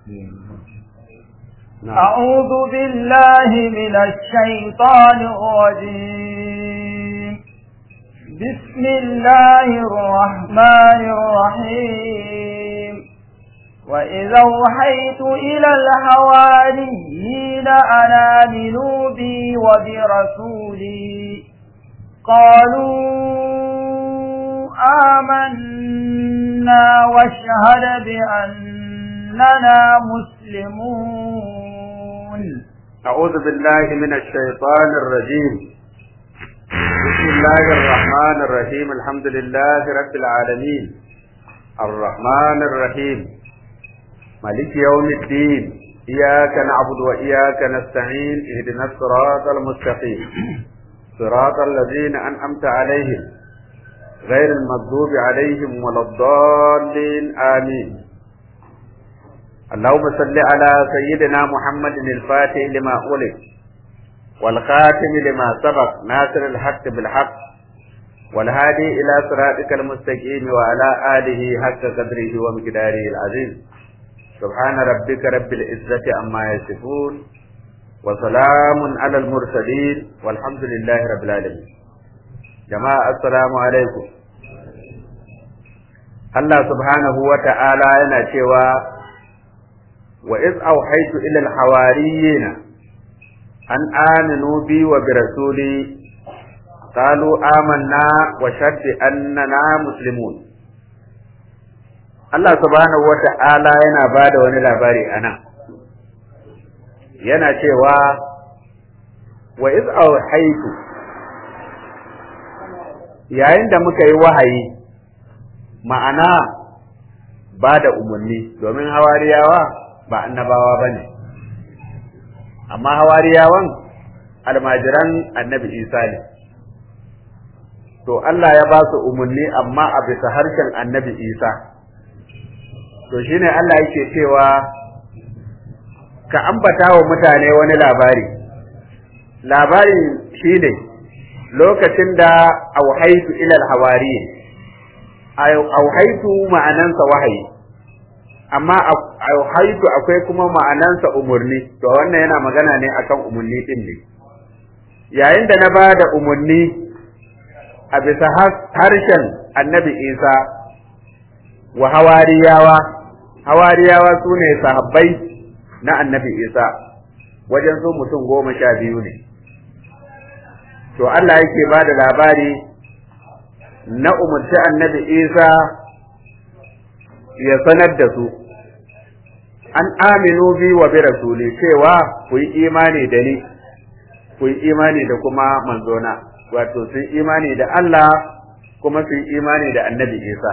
أعوذ بالله من الشيطان الرجيم بسم الله الرحمن الرحيم وإذا أوحيت إلى الحواريين أن آمنوا بي وبرسولي قالوا آمنا واشهد بأننا مسلمون أعوذ بالله من الشيطان الرجيم بسم الله الرحمن الرحيم الحمد لله رب العالمين الرحمن الرحيم مالك يوم الدين إياك نعبد وإياك نستعين اهدنا الصراط المستقيم صراط الذين أنعمت عليهم غير المغضوب عليهم ولا الضالين آمين اللهم صل على سيدنا محمد الفاتح لما أولد والخاتم لما سبق ناصر الحق بالحق والهادي إلى صراطك المستقيم وعلى آله حق قدره ومقداره العظيم سبحان ربك رب العزة عما يصفون وسلام على المرسلين والحمد لله رب العالمين جماعة السلام عليكم Allah subhanahu wa ta'ala yana cewa wa iz auhaitu ila al-hawariyin an aminu bi wa bi rasuli qalu amanna wa shaddi annana muslimun Allah subhanahu wa ta'ala yana bada wani labari anan yana cewa wa iz auhaitu yayin da muka yi wahayi ma'ana ba da umarni domin hawariyawa ba annabawa ba ne amma hawariyawan almajiran annabi isa ne to Allah ya ba su umarni amma a bisa harshen annabi isa to shine Allah yake cewa ka ambata wa mutane wani labari labarin shine lokacin da auhaitu ilal hawariyin auhaitu ma'anansa wahayi amma auhaitu akwai kuma ma'anansa umurni to wannan yana magana ne akan umurni din ne yayin da na bada umurni a bisa harshen annabi isa wa hawariyawa hawariyawa su ne sahabbai na annabi isa wajen su mutum goma sha biyu ne to Allah yake ba da labari na umarci annabi isa ya sanar da su an aminu bi wa bi rasuli cewa ku yi imani da ni ku yi imani da kuma manzona wato sun imani da Allah kuma sun imani da annabi isa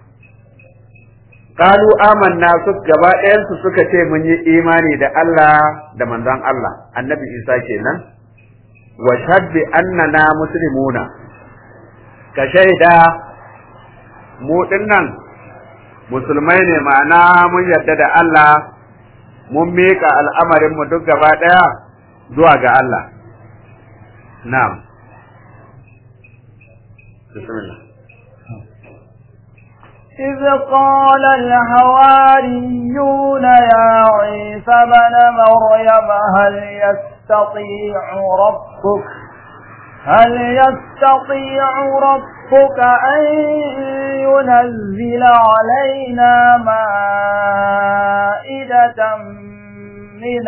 qalu amanna su gaba ɗayansu suka ce mun yi imani da Allah da manzon Allah annabi isa kenan wa shaddi annana muslimuna ka shaida mu dinnan musulmai ne ma'ana mun yarda da Allah mun miƙa al'amarinmu duk gaba ɗaya zuwa ga Allah na'am bismillah إذ قال الحواريون يا عيسى بن مريم هل يستطيع ربك هل يستطيع ربك أن ينزل علينا مائدة من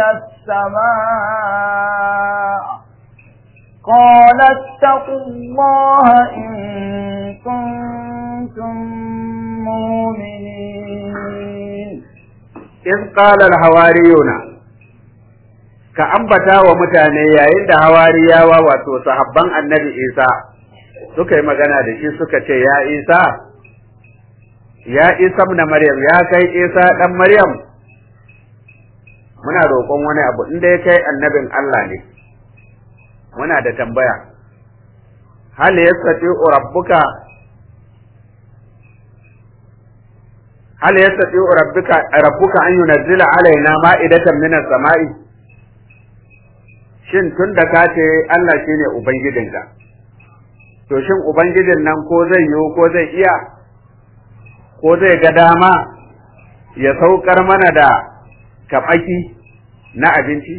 السماء قال اتقوا الله إن كنتم مؤمنين إذ قال الحواريون ka ambata wa mutane yayin da hawariyawa wato sahabban annabi Isa suka yi magana da shi suka ce ya Isa ya Isa na Maryam ya kai Isa dan Maryam muna roƙon wani abu inda ya kai annabin Allah ne muna da tambaya hal yastati rabbuka hal yastati rabbuka rabbuka an yunazzila alaina ma'idatan minas sama'i shin tun da ka ce Allah shi ne Ubangijinka, to shin Ubangijin nan ko zai yiwu ko zai iya, ko zai ga dama ya saukar mana da kaɓaki na abinci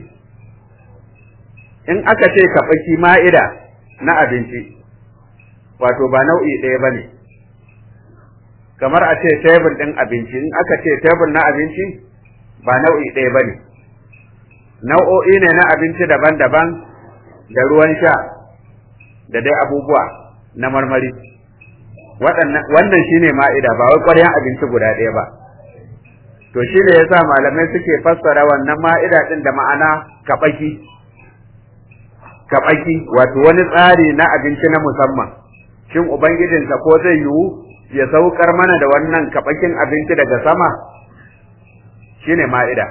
in aka ce kaɓaki ma'ida na abinci wato ba nau'i ɗaya ba ne kamar a ce tebur ɗin abinci in aka ce tebur na abinci ba nau'i ɗaya ba ne nau'o'i ne na abinci daban-daban da ruwan sha da dai abubuwa na marmari wannan shine ma'ida ba wai ƙwaryan abinci guda ɗaya ba to shi ne yasa malamai suke fassara wannan ma'ida ɗin da ma'ana kaɓaki kaɓaki wato wani tsari na abinci na musamman shin ubangijinsa ko zai yiwu ya saukar mana da wannan kaɓakin abinci daga sama shine ma'ida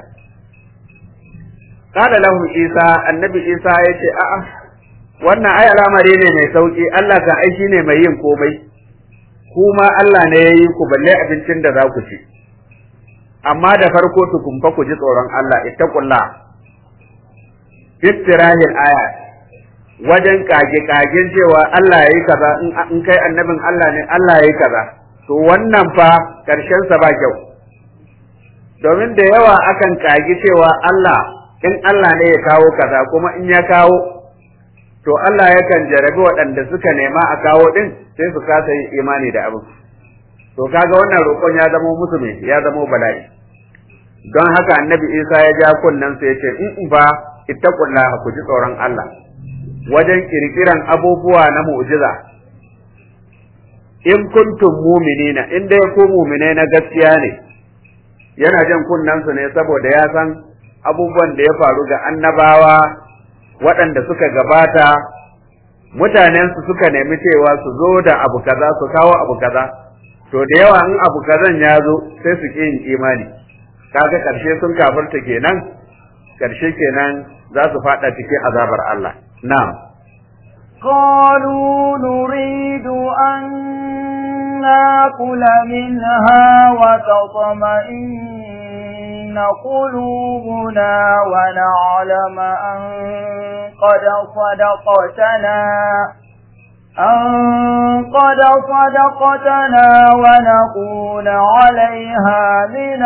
qala lahum isa annabi isa ya ce a'a wannan ai al'amari ne mai sauki Allah kan ai shine mai yin komai kuma Allah ne ya yi ku balle abincin da za ku ci amma da farko tukumfa ku ji tsoron Allah ittaqullah iftirahil aya wajen kage kagen cewa Allah yayi kaza in kai annabin Allah ne Allah yayi kaza to wannan fa karshen sa ba kyau domin da yawa akan kage cewa Allah in Allah ne ya kawo kaza kuma in ya kawo to Allah yakan jarabi waɗanda suka nema a kawo din sai su kasa yin imani da abin to kaga wannan roƙon ya zama musu me ya zama bala'i don haka annabi Isa ya ja kunnen sa yace in ba ittaqullaha ku ji tsoron Allah wajen kirkiran abubuwa na mu'jiza in kuntum mu'minina in dai ku mu'minai na gaskiya ne yana jan kunnen su ne saboda ya san abubuwan da ya faru ga annabawa waɗanda suka gabata mutanensu suka nemi cewa su zo da abu kaza su kawo abu kaza to da yawa in abu kazan ya zo sai su ƙi yin imani kaga ƙarshe sun kafirta kenan ƙarshe kenan za su faɗa cikin azabar Allah na'am قالوا نريد أن ناكل منها وتطمئن قلوبنا ونعلم أن قد صدقتنا أن قد صدقتنا ونكون عليها من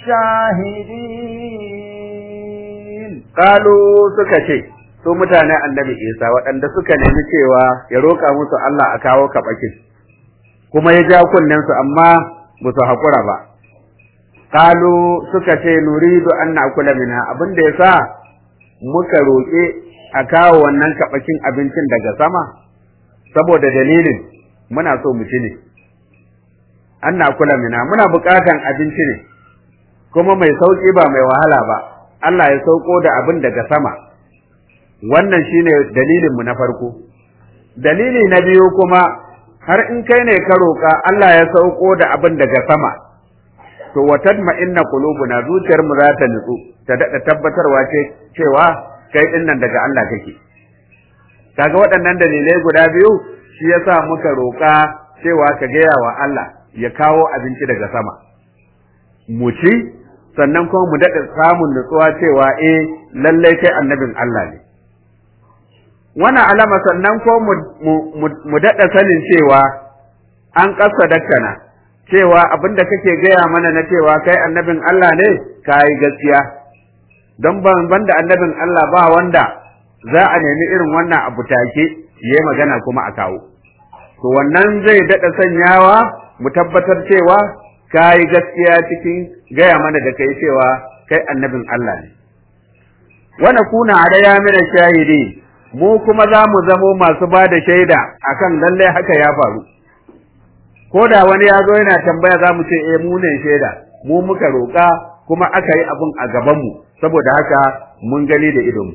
الشاهدين قالوا سكتي su mutanen annabi Isa waɗanda suka nemi cewa ya roƙa musu Allah a kawo kaɓakin kuma ya ja kunnensu amma ba su haƙura ba Kalu suka ce nuridu an na'kula minha abin da yasa muka roƙe a kawo wannan kaɓakin abincin daga sama saboda dalilin muna so mu ci ne an na'kula minha muna buƙatan abinci ne kuma mai sauƙi ba mai wahala ba Allah ya sauko da abin daga sama wannan shine dalilin mu na farko dalili na biyu kuma har in kai ne ka roƙa Allah ya sauko da abin daga sama to watad ma inna qulubuna zuciyar mu za ta nutsu ta dada tabbatarwa ce cewa kai din nan daga Allah kake kaga waɗannan dalilai guda biyu shi yasa muka roƙa cewa ka gaya wa Allah ya kawo abinci daga sama mu ci sannan kuma mu dada samun nutsuwa cewa eh lallai kai annabin Allah ne wannan alama sannan ko mu daɗa sanin cewa an ƙasa dakkana cewa abin da kake gaya mana na cewa kai annabin Allah ne ka yi gaskiya don ban da annabin Allah ba wanda za a nemi irin wannan abu take ya yi magana kuma a kawo to wannan zai daɗa sanyawa mu tabbatar cewa ka yi gaskiya cikin gaya mana da kai cewa kai annabin Allah ne wana kuna adaya mina shahidi mu kuma za mu zamo masu ba da shaida akan lallai haka ya faru ko da wani ya zo yana tambaya za mu ce eh mu ne shaida mu muka roƙa kuma aka yi abin a gabanmu saboda haka mun gani da idonmu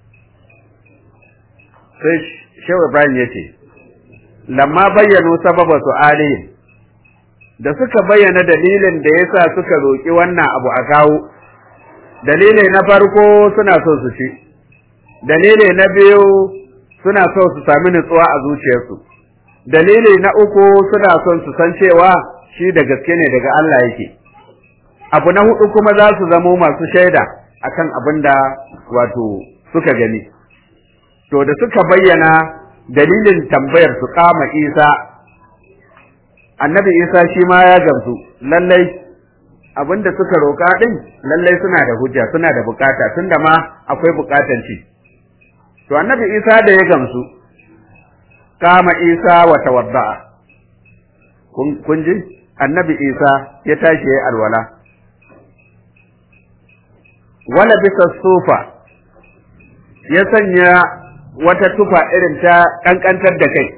sai shehu ibrahim ya ce lamma bayyano sababa su alihim da suka bayyana dalilin da yasa suka roƙi wannan abu a kawo dalilai na farko suna so su ci dalili na biyu suna so su sami nutsuwa a zuciyarsu dalili na uku suna son su san cewa shi da gaske ne daga Allah yake abu na hudu kuma za su zamo masu shaida akan abin da wato suka gani to da suka bayyana dalilin tambayar su kama Isa annabi Isa shi ma ya gamsu lallai abinda suka roƙa din lallai suna da hujja suna da bukata tunda ma akwai bukatan ci to annabi Isa da ya gamsu kama Isa wa tawadda'a kun ji annabi Isa ya tashi ya alwala wala bisa sufa ya sanya wata tufa irin ta kankantar da kai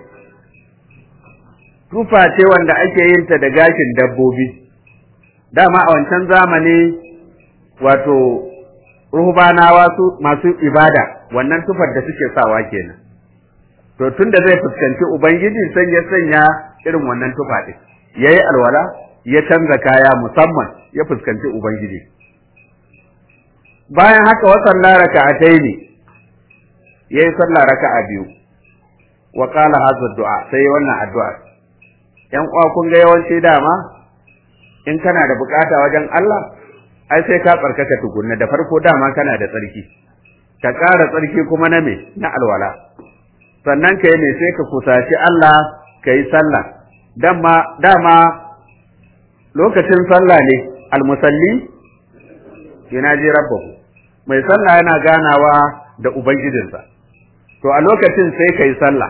tufa ce wanda ake yin ta da gashin dabbobi dama a wancan zamani wato ruhbanawa su masu ibada wannan tufar da suke sawa kenan to tunda zai fuskanci ubangiji sai ya sanya irin wannan tufa din yayi alwala ya canza kaya musamman ya fuskanci ubangiji bayan haka wa sallah raka'ataini yayi sallah raka'a biyu wa qala hadha du'a sai wannan addu'a yan uwa kun ga yawanci dama in kana da bukata wajen Allah ai sai ka tsarkaka tukunna da farko dama kana da tsarki ka ƙara tsarki kuma na me na alwala sannan ka yi ne sai ka kusaci Allah ka yi sallah dama dama lokacin sallah ne almusalli yunaji rabbahu mai sallah yana ganawa da ubangijinsa to a lokacin sai ka yi sallah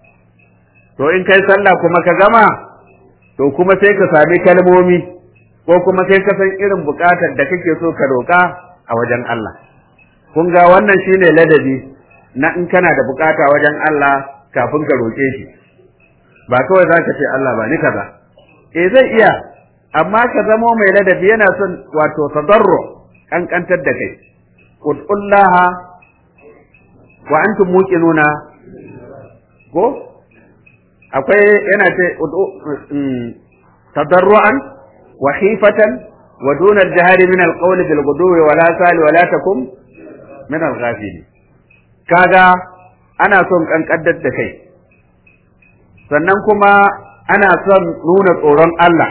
to in kai sallah kuma ka gama to kuma sai ka sami kalmomi ko kuma sai ka san irin bukatar da kake so ka roƙa a wajen Allah kun ga wannan shine ladabi na in kana da bukata wajen Allah kafin ka roƙe shi ba kawai za ka ce Allah ba ni kaza eh zai iya amma ka zamo mai ladabi yana son wato tadarru kankantar da kai ud'ullaha wa antum muqinuna ko akwai yana ce tadarru'an wa khifatan wa duna al-jahri min al-qawli bil ghudwi wa la sali wa la takum min al-ghafilin kaga ana son kankaddar da kai sannan kuma ana son nuna tsoron Allah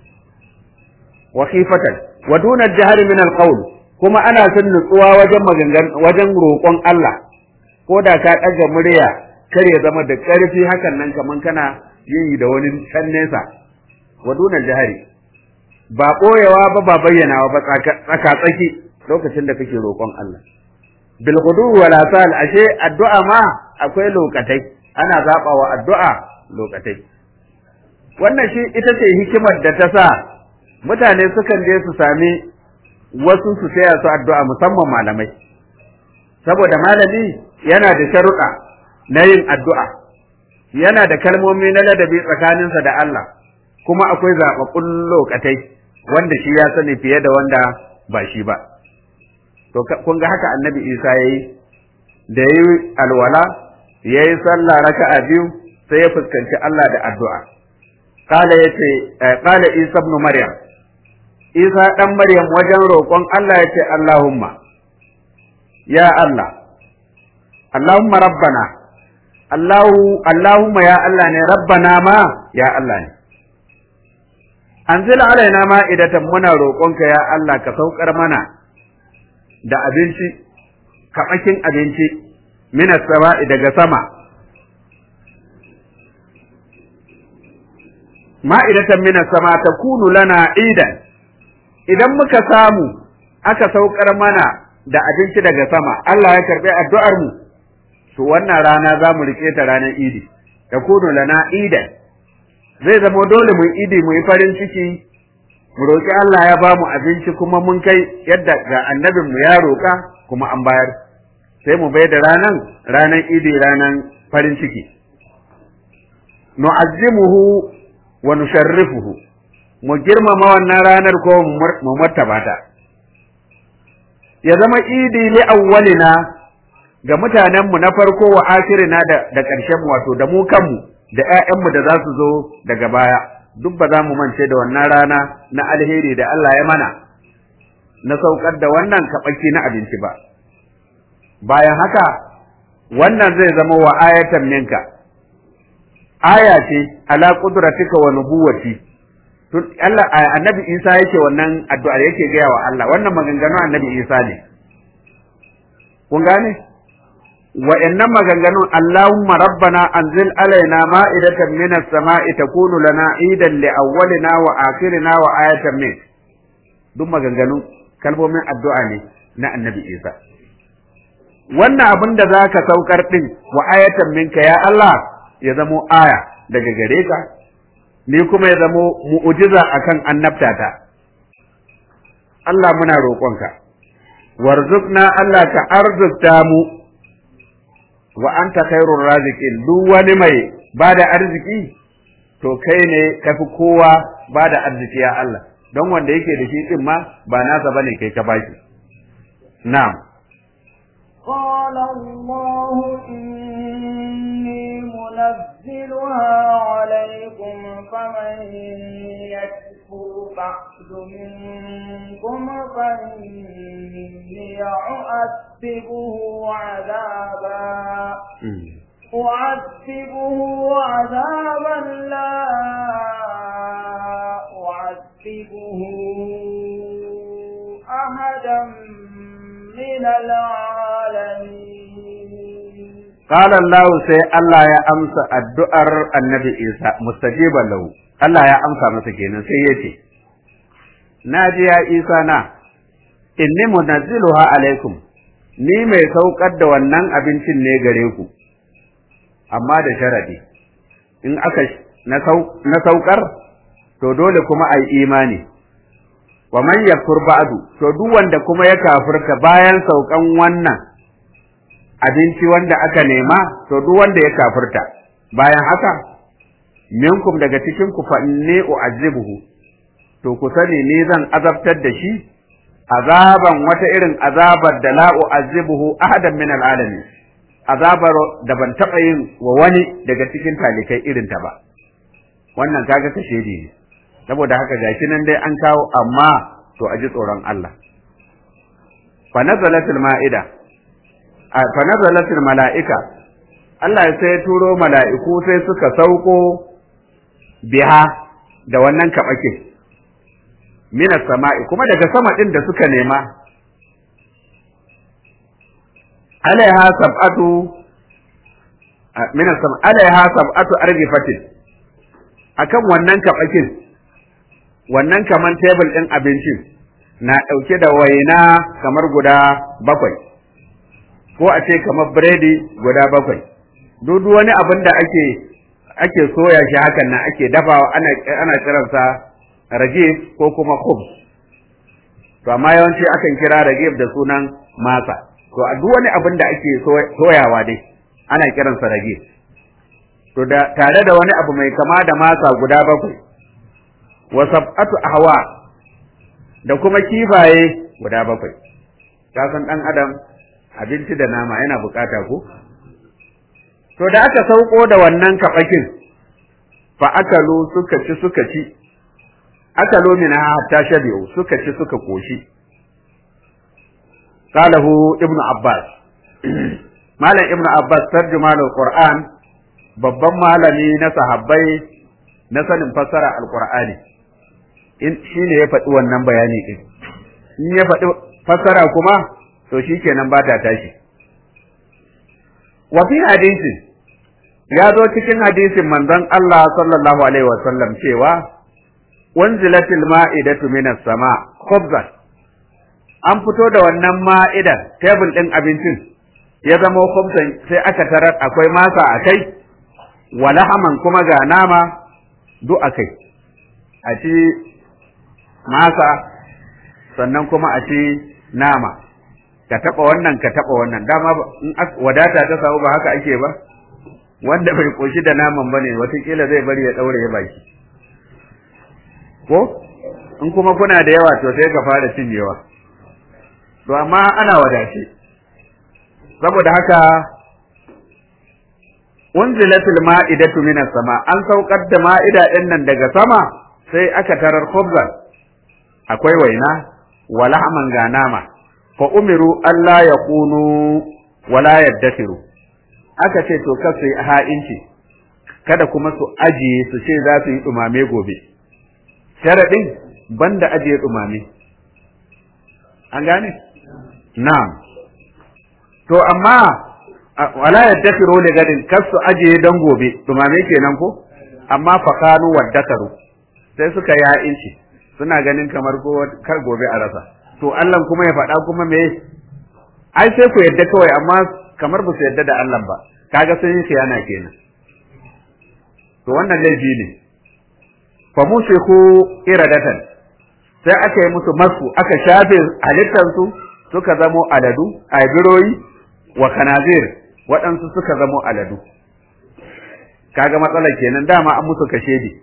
wa khifatan wa duna al-jahri min al-qawl kuma ana son nutsuwa wajen magangan wajen roƙon Allah ko da ka ɗaga murya kar ya zama da ƙarfi hakan nan kaman kana yi da wani can nesa wa duna al-jahri ba ɓoyewa ba ba bayyanawa ba tsaka tsaki lokacin da kake roƙon Allah bil ghudu wal asal ashe addu'a ma akwai lokatai ana zaba wa addu'a lokatai wannan shi ita ce hikimar da ta sa mutane sukan je su sami wasu su taya su addu'a musamman malamai saboda malami yana da sharuɗa na yin addu'a yana da kalmomi na ladabi tsakaninsa da Allah kuma akwai zaɓaɓɓun lokatai wanda shi ya sani fiye da wanda ba shi ba to kun ga haka annabi isa ya yi da ya yi alwala ya yi sallah raka'a biyu sai ya fuskanci Allah da addu'a kala ya ce kala isa ibn maryam isa dan maryam wajen roƙon Allah ya ce Allahumma ya Allah Allahumma rabbana Allahu Allahumma ya Allah ne rabbana ma ya Allah ne anzil alaina ma idatan muna roƙonka ya Allah ka saukar mana da abinci kaɓakin abinci minas sama'i daga sama ma'idatan minas sama ta kunu lana idan idan muka samu aka saukar mana da abinci daga sama Allah ya karɓi addu'ar mu to wannan rana za mu rike ta ranar idi ta kunu lana idan zai zama dole mu idi mu yi farin ciki mu roƙi Allah ya ba mu abinci kuma mun kai yadda ga annabin mu ya roƙa kuma an bayar sai mu bai da ranan ranan idi ranan farin ciki nu'azzimuhu wa nusharrifuhu mu girmama wannan ranar ko mu martaba ta ya zama idi li awwalina ga mutanen mu na farko wa akhirina da da ƙarshen mu wato da mu kanmu da ƴaƴan mu da za su zo daga baya duk ba za mu mance da wannan rana na alheri da Allah ya mana na saukar da wannan kaɓaki na abinci ba bayan haka wannan zai zama wa ayatan minka aya ce ala qudratika wa nubuwati tun Allah annabi Isa yake wannan addu'ar yake gaya wa Allah wannan maganganu annabi Isa ne kun gane wa'annan maganganun Allahumma rabbana anzil alaina ma'idatan minas sama'i takunu lana idan li awwalina wa akhirina wa ayatan min duk maganganun kalmomin addu'a ne na annabi Isa wannan abin da za ka saukar ɗin wa ayatan minka ya Allah ya zamo aya daga gare ka ni kuma ya zamo mu'ujiza akan annabtata Allah muna roƙonka warzuqna Allah ka arzukta mu wa anta khairur raziqin duk wani mai bada arziki to kai ne kafi kowa bada arziki ya Allah don wanda yake da shi din ma ba nasa bane kai ka bashi na'am قال الله إني منزلها عليكم فمن يكفر بعد منكم فإني أعذبه عذابا أعذبه عذابا لا أعذبه أحدا من العالمين قال الله سي الله يا أمس الدؤر النبي إيسى مستجيبا له الله يا أمس مسكين سيتي ناجي يا إيسى نا inni munazziluha alaikum ni mai saukar da wannan abincin ne gare ku amma da sharadi in aka na saukar to dole kuma ai imani wa man yakfur ba'du to duk wanda kuma ya kafirta bayan saukan wannan abinci wanda aka nema to duk wanda ya kafirta bayan haka minkum daga cikin ku fa inni u'azzibuhu to ku sani ni zan azabtar da shi azaban wata irin azabar da la u'azzibuhu ahadan min al'alamin azabar da ban taɓa yin wa wani daga cikin talikai irin ta ba wannan kaga kashe ne saboda haka gashi nan dai an kawo amma to a ji tsoron Allah fa nazalatul ma'ida fa nazalatul mala'ika Allah sai ya turo mala'iku sai suka sauko biha da wannan kaɓake minas sama'i kuma daga sama ɗin da suka nema alaiha sab'atu minas sama alaiha sab'atu argifatin akan wannan kaɓakin wannan kaman tebul ɗin abincin na ɗauke da waina kamar guda bakwai ko a ce kamar biredi guda bakwai duk wani abin da ake ake soya shi hakan nan ake dafawa ana ana kiransa ragib ko kuma khubz to amma yawanci akan kira ragib da sunan masa to a duk wani abin da ake soyawa dai ana kiransa ragib to da tare da wani abu mai kama da masa guda bakwai wa sab'atu ahwa da kuma kifaye guda bakwai ka san dan adam abinci da nama yana bukata ko to da aka sauko da wannan kabakin fa akalu suka ci suka ci akalu minha hatta shabi'u suka ci suka koshi qalahu ibnu abbas malam ibnu abbas tarjumanul qur'an babban malami na sahabbai na sanin fassara alqur'ani in shine ya faɗi wannan bayani din in ya faɗi fassara kuma to shikenan ba ta tashi wa fi hadisi ya zo cikin hadisin manzon Allah sallallahu alaihi wasallam cewa wanzilatil ma'idatu minas sama khubzan an fito da wannan ma'idan tebul din abincin ya zama khubzan sai aka tarar akwai masa a kai wa lahaman kuma ga nama duk a kai a ci masa sannan kuma a ci nama ka taɓa wannan ka taɓa wannan dama in wadata ta samu ba haka ake ba wanda bai koshi da naman bane watakila zai bari ya ɗaure ya baki ko in kuma kuna da yawa to sai ka fara cinyewa to amma ana wadace saboda haka unzilatil ma'idatu minas sama an saukar da ma'ida din nan daga sama sai aka tarar khubzan akwai waina wa lahman ga nama fa umiru alla yakunu wala yaddasiru aka ce to kar su yi ha'inci kada kuma su ajiye su ce za su yi dumame gobe sharaɗin banda ajiye dumame an gane na'am to amma wala yaddasiru li gadin kar su ajiye dan gobe dumame kenan ko amma fa kanu waddakaru sai suka yi ha'inci suna ganin kamar ko kar gobe a rasa to Allah kuma ya faɗa kuma me ai sai ku yadda kawai amma kamar ba su yadda da Allah ba kaga sun yi khiyana kenan to wannan laifi ne fa musiku iradatan sai aka yi musu masu aka shafe halittansu suka zamo aladu a biroyi wa kanazir waɗansu suka zamo aladu kaga matsalar kenan dama an musu kashedi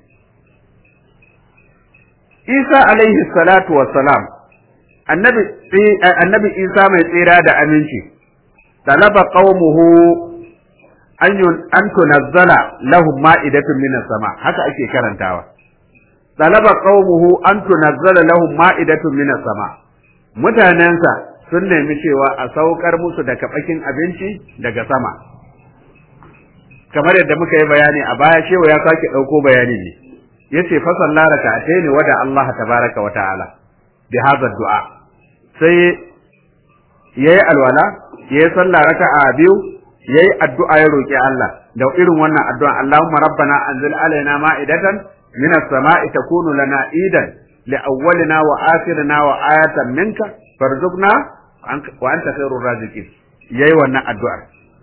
Isa alaihi salatu wassalam annabi annabi Isa mai tsira da aminci talaba qaumuhu an an tunazzala lahum ma'idatun minas sama haka ake karantawa talaba qaumuhu an tunazzala lahum ma'idatun minas sama mutanensa sun nemi cewa a saukar musu da kabakin abinci daga sama kamar yadda muka yi bayani a baya shewa ya sake ɗauko bayani ne yace fa sallara raka'atayn wa da Allah tabaraka wa ta'ala bi hadha du'a sai yayi alwala yayi sallah raka'a biyu yayi addu'a ya roki Allah da irin wannan addu'a Allahumma rabbana anzil alaina ma'idatan minas sama'i takunu lana idan li awwalina wa akhirina wa ayatan minka farzuqna wa anta khairur raziqin yayi wannan addu'ar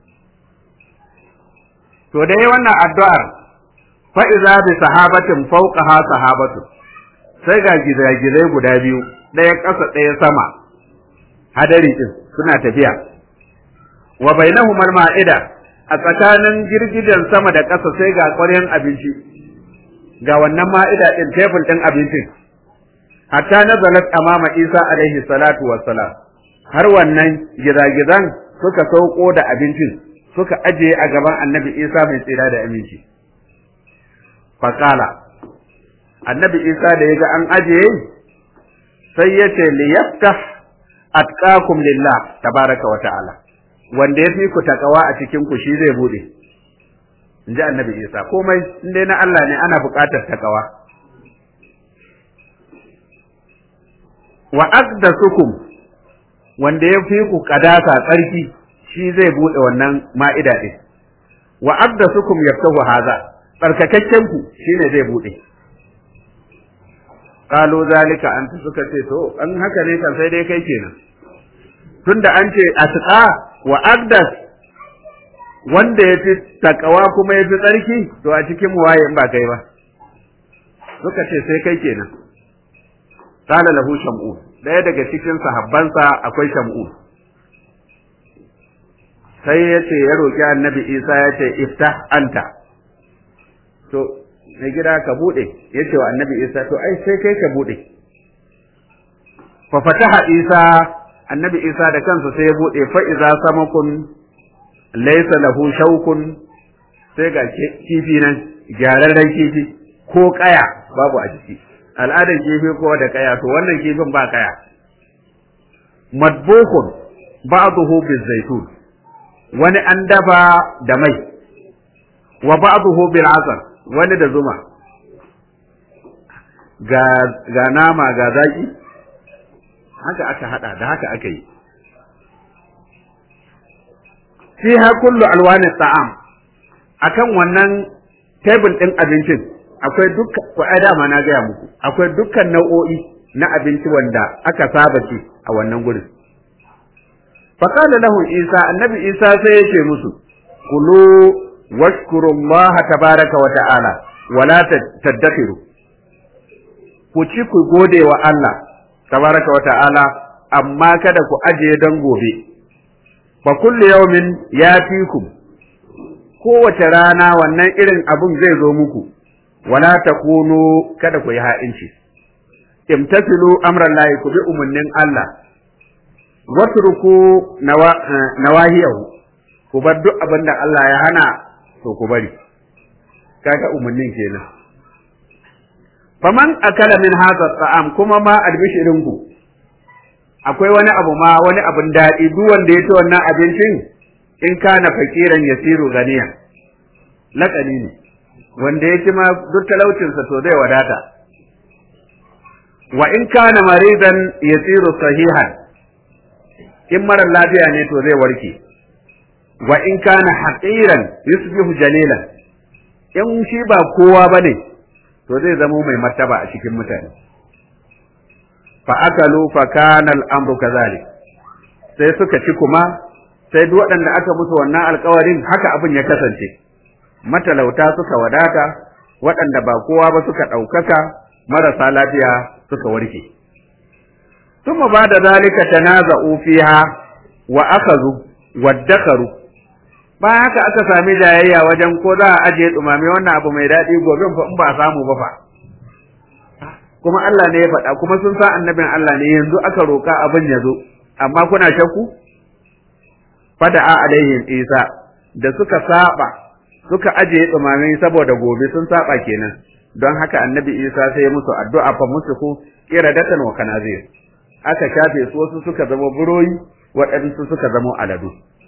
to da yayi wannan addu'ar fa iza bi sahabatin fawqaha sahabatu sai ga gizagizai guda biyu ɗaya ƙasa ɗaya sama hadari din suna tafiya wa bainahuma ma'ida a tsakanin girgijen sama da ƙasa sai ga ƙwaryan abinci ga wannan ma'ida din tebul din abincin hatta nazalat amama Isa alaihi salatu wassalam har wannan gizagizan suka sauko da abincin suka ajiye a gaban annabi Isa mai tsira da aminci faƙala annabi Isa da ya ga an ajiye sai ya ce liyaftah atqakum lillah tabaraka wa ta'ala wanda ya fi ku takawa a cikin ku shi zai bude in ji annabi Isa komai in dai na Allah ne ana buƙatar takawa wa aqdasukum wanda ya fi ku kadasa tsarki shi zai bude wannan ma'ida din wa aqdasukum yaftahu haza tsarkakakken ku shine zai bude qalu zalika anta suka ce to an haka ne kan sai dai kai kenan tunda an ce atqa wa aqdas wanda ya fi takawa kuma ya fi tsarki to a cikin waye in ba kai ba suka ce sai kai kenan qala lahu shamun daya daga cikin sahabbansa akwai shamun sai ya ce ya roki annabi isa ya ce iftah anta to mai gida ka bude ya ce wa annabi isa to ai sai kai ka bude fa fataha isa annabi isa da kansa sai ya bude fa iza samakun laysa lahu shaukun sai ga kifi nan gyararren kifi ko kaya babu a jiki al'adar kifi ko da kaya to wannan kifin ba kaya madbukun ba'dahu bizaitun wani an dafa da mai wa ba'dahu bil asal wani da zuma ga ga nama ga zaki haka aka hada da haka aka yi fiha kullu alwani ta'am akan wannan table din abincin akwai dukkan ko ai dama na gaya muku akwai dukkan nau'o'i na abinci wanda aka saba ci a wannan gurin faqala lahu isa annabi isa sai ya ce musu kulu washkuru allah tabaraka wa ta'ala wala tadakhiru ku ci ku gode wa Allah tabaraka wa ta'ala amma kada ku ajiye dan gobe fa kullu yawmin yatikum kowace rana wannan irin abun zai zo muku wala takunu kada ku yi ha'inci imtasilu amran lahi ku bi umarnin Allah watruku nawahiyahu ku bar duk abin da Allah ya hana to ku bari kaga umarnin kenan faman akala min hadha ta'am kuma ma albishirin ku akwai wani abu ma wani abin daɗi duk wanda ya ci wannan abincin in kana fakiran yasiru ganiya laƙani ne wanda ya ci ma duk talaucinsa to zai wadata wa in kana maridan yasiru sahihan in mara lafiya ne to zai warke wa in kana haqiran yusbihu jalilan in shi ba kowa bane to zai zama mai martaba a cikin mutane fa akalu fa kana al-amru kadhalik sai suka ci kuma sai duk waɗanda aka musu wannan alƙawarin haka abin ya kasance matalauta suka wadata waɗanda ba kowa ba suka ɗaukaka marasa lafiya suka warke ثم بعد ذلك تنازعوا فيها وأخذوا وادخروا bayan haka aka sami jayayya wajen ko za a ajiye dumame wannan abu mai daɗi gobe fa in ba a samu ba fa kuma Allah ne ya faɗa kuma sun sa annabin Allah ne yanzu aka roka abin ya zo amma kuna shakku fada'a alaihim Isa da suka saba suka ajiye dumame saboda gobe sun saba kenan don haka annabi Isa sai ya musu addu'a fa musu ku iradatan wa kanazir aka shafe su wasu suka zama buroyi waɗansu suka zama aladu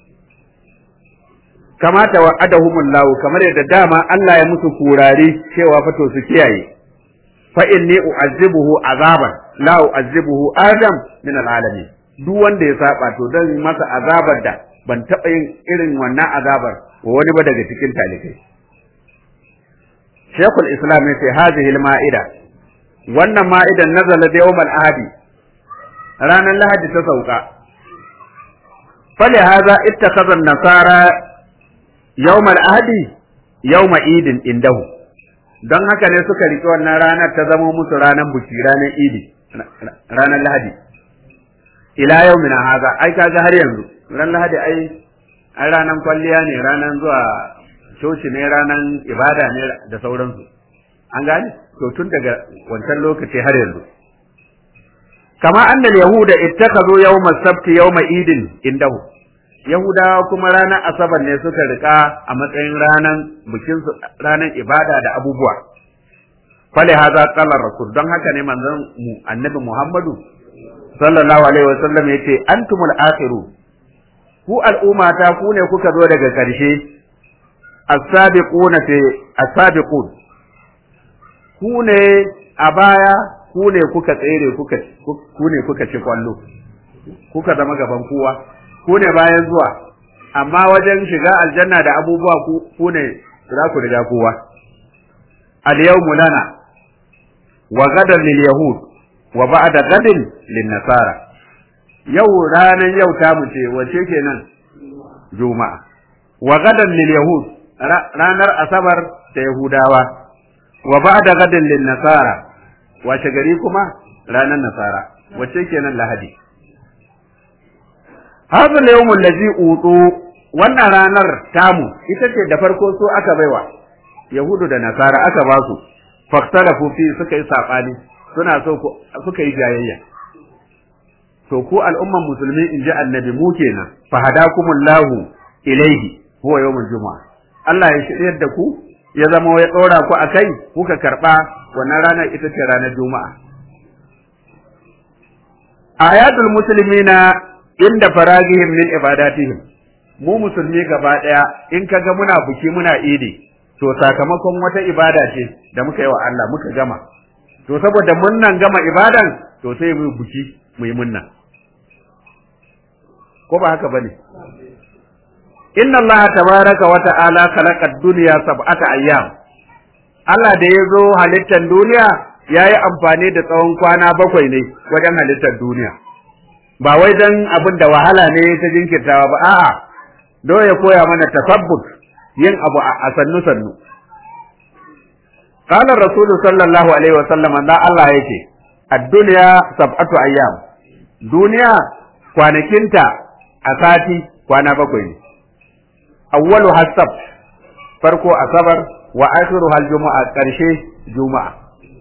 kamata wa adahumullahu kamar yadda dama Allah ya musu kurare cewa fato su kiyaye fa inni u'azzibuhu azaban la u'azzibuhu adam min alalamin duk wanda ya saba to dan masa azabar da ban taɓa yin irin wannan azabar wa wani ba daga cikin talibai Sheikhul Islam ya ce hadhihi al-ma'ida wannan ma'idan nazala da yawmal ahadi ranar lahadi ta sauka fali haza ittakhadha an-nasara yawmal ahadi yawma idin indahu don haka ne suka riƙe wannan ranar ta zama musu ranar buki ranar idi ranar lahadi ila yawmina haza ai kaga har yanzu ran lahadi ai ai ranar kwalliya ne ranar zuwa coci ne ranar ibada ne da sauransu an gane to tun daga wancan lokaci har yanzu kama annal yahuda ittakhadhu yawm as-sabt yawm idin indahu yahudawa kuma ranar asabar ne suka rika a matsayin ranar bikin ranar ibada da abubuwa fali haza qala rasul don haka ne manzon mu annabi muhammadu sallallahu alaihi wasallam yace antumul akhiru ku al'ummata ku ne kuka zo daga karshe as-sabiquna fi as-sabiqun ku ne a baya ku ne kuka tsere kuka ku ne kuka ci kwallo kuka zama gaban kowa ku ne bayan zuwa amma wajen shiga aljanna da abubuwa ku ne za ku riga kowa al yawmu lana wa gadan lil yahud wa ba'da gadin lin nasara yau ranan yau ta mu ce wace kenan juma'a wa gadan lil yahud ranar asabar ta yahudawa wa ba'da gadin lin nasara wace gari kuma ranar nasara wace kenan lahadi hadha al-yawm allazi utu wannan ranar tamu ita ce da farko so aka baiwa yahudu da nasara aka ba su faktalafu fi suka yi sabani suna so suka yi jayayya to ku al'umman musulmi in ji annabi mu kenan fa hadakumullahu ilaihi huwa yawmul juma'a Allah ya shiryar da ku ya zama ya ɗora ku a kai kuka karɓa wannan ranar ita ce ranar juma'a ayatul muslimina inda faragihim min ibadatihim mu musulmi gaba ɗaya in ka ga muna buki muna idi to sakamakon wata ibada ce da muka yi wa Allah muka gama to saboda munnan gama ibadan to sai mu buki mu yi munna ko ba haka bane inna Allah tabaraka wa ta'ala khalaqa ad-dunya sab'ata ayyam Allah da ya zo halittar duniya ya yi amfani da tsawon kwana bakwai ne wajen halittar duniya ba wai dan abin da wahala ne ta jinkirtawa ba a'a do ya koya mana tasabbut yin abu a sannu sannu qala rasul sallallahu alaihi wa sallam da Allah yake ad-dunya sab'atu ayyam duniya kwanakinta a sati kwana bakwai ne awwalu hasab farko asabar wa akhiru hal juma'a karshe juma'a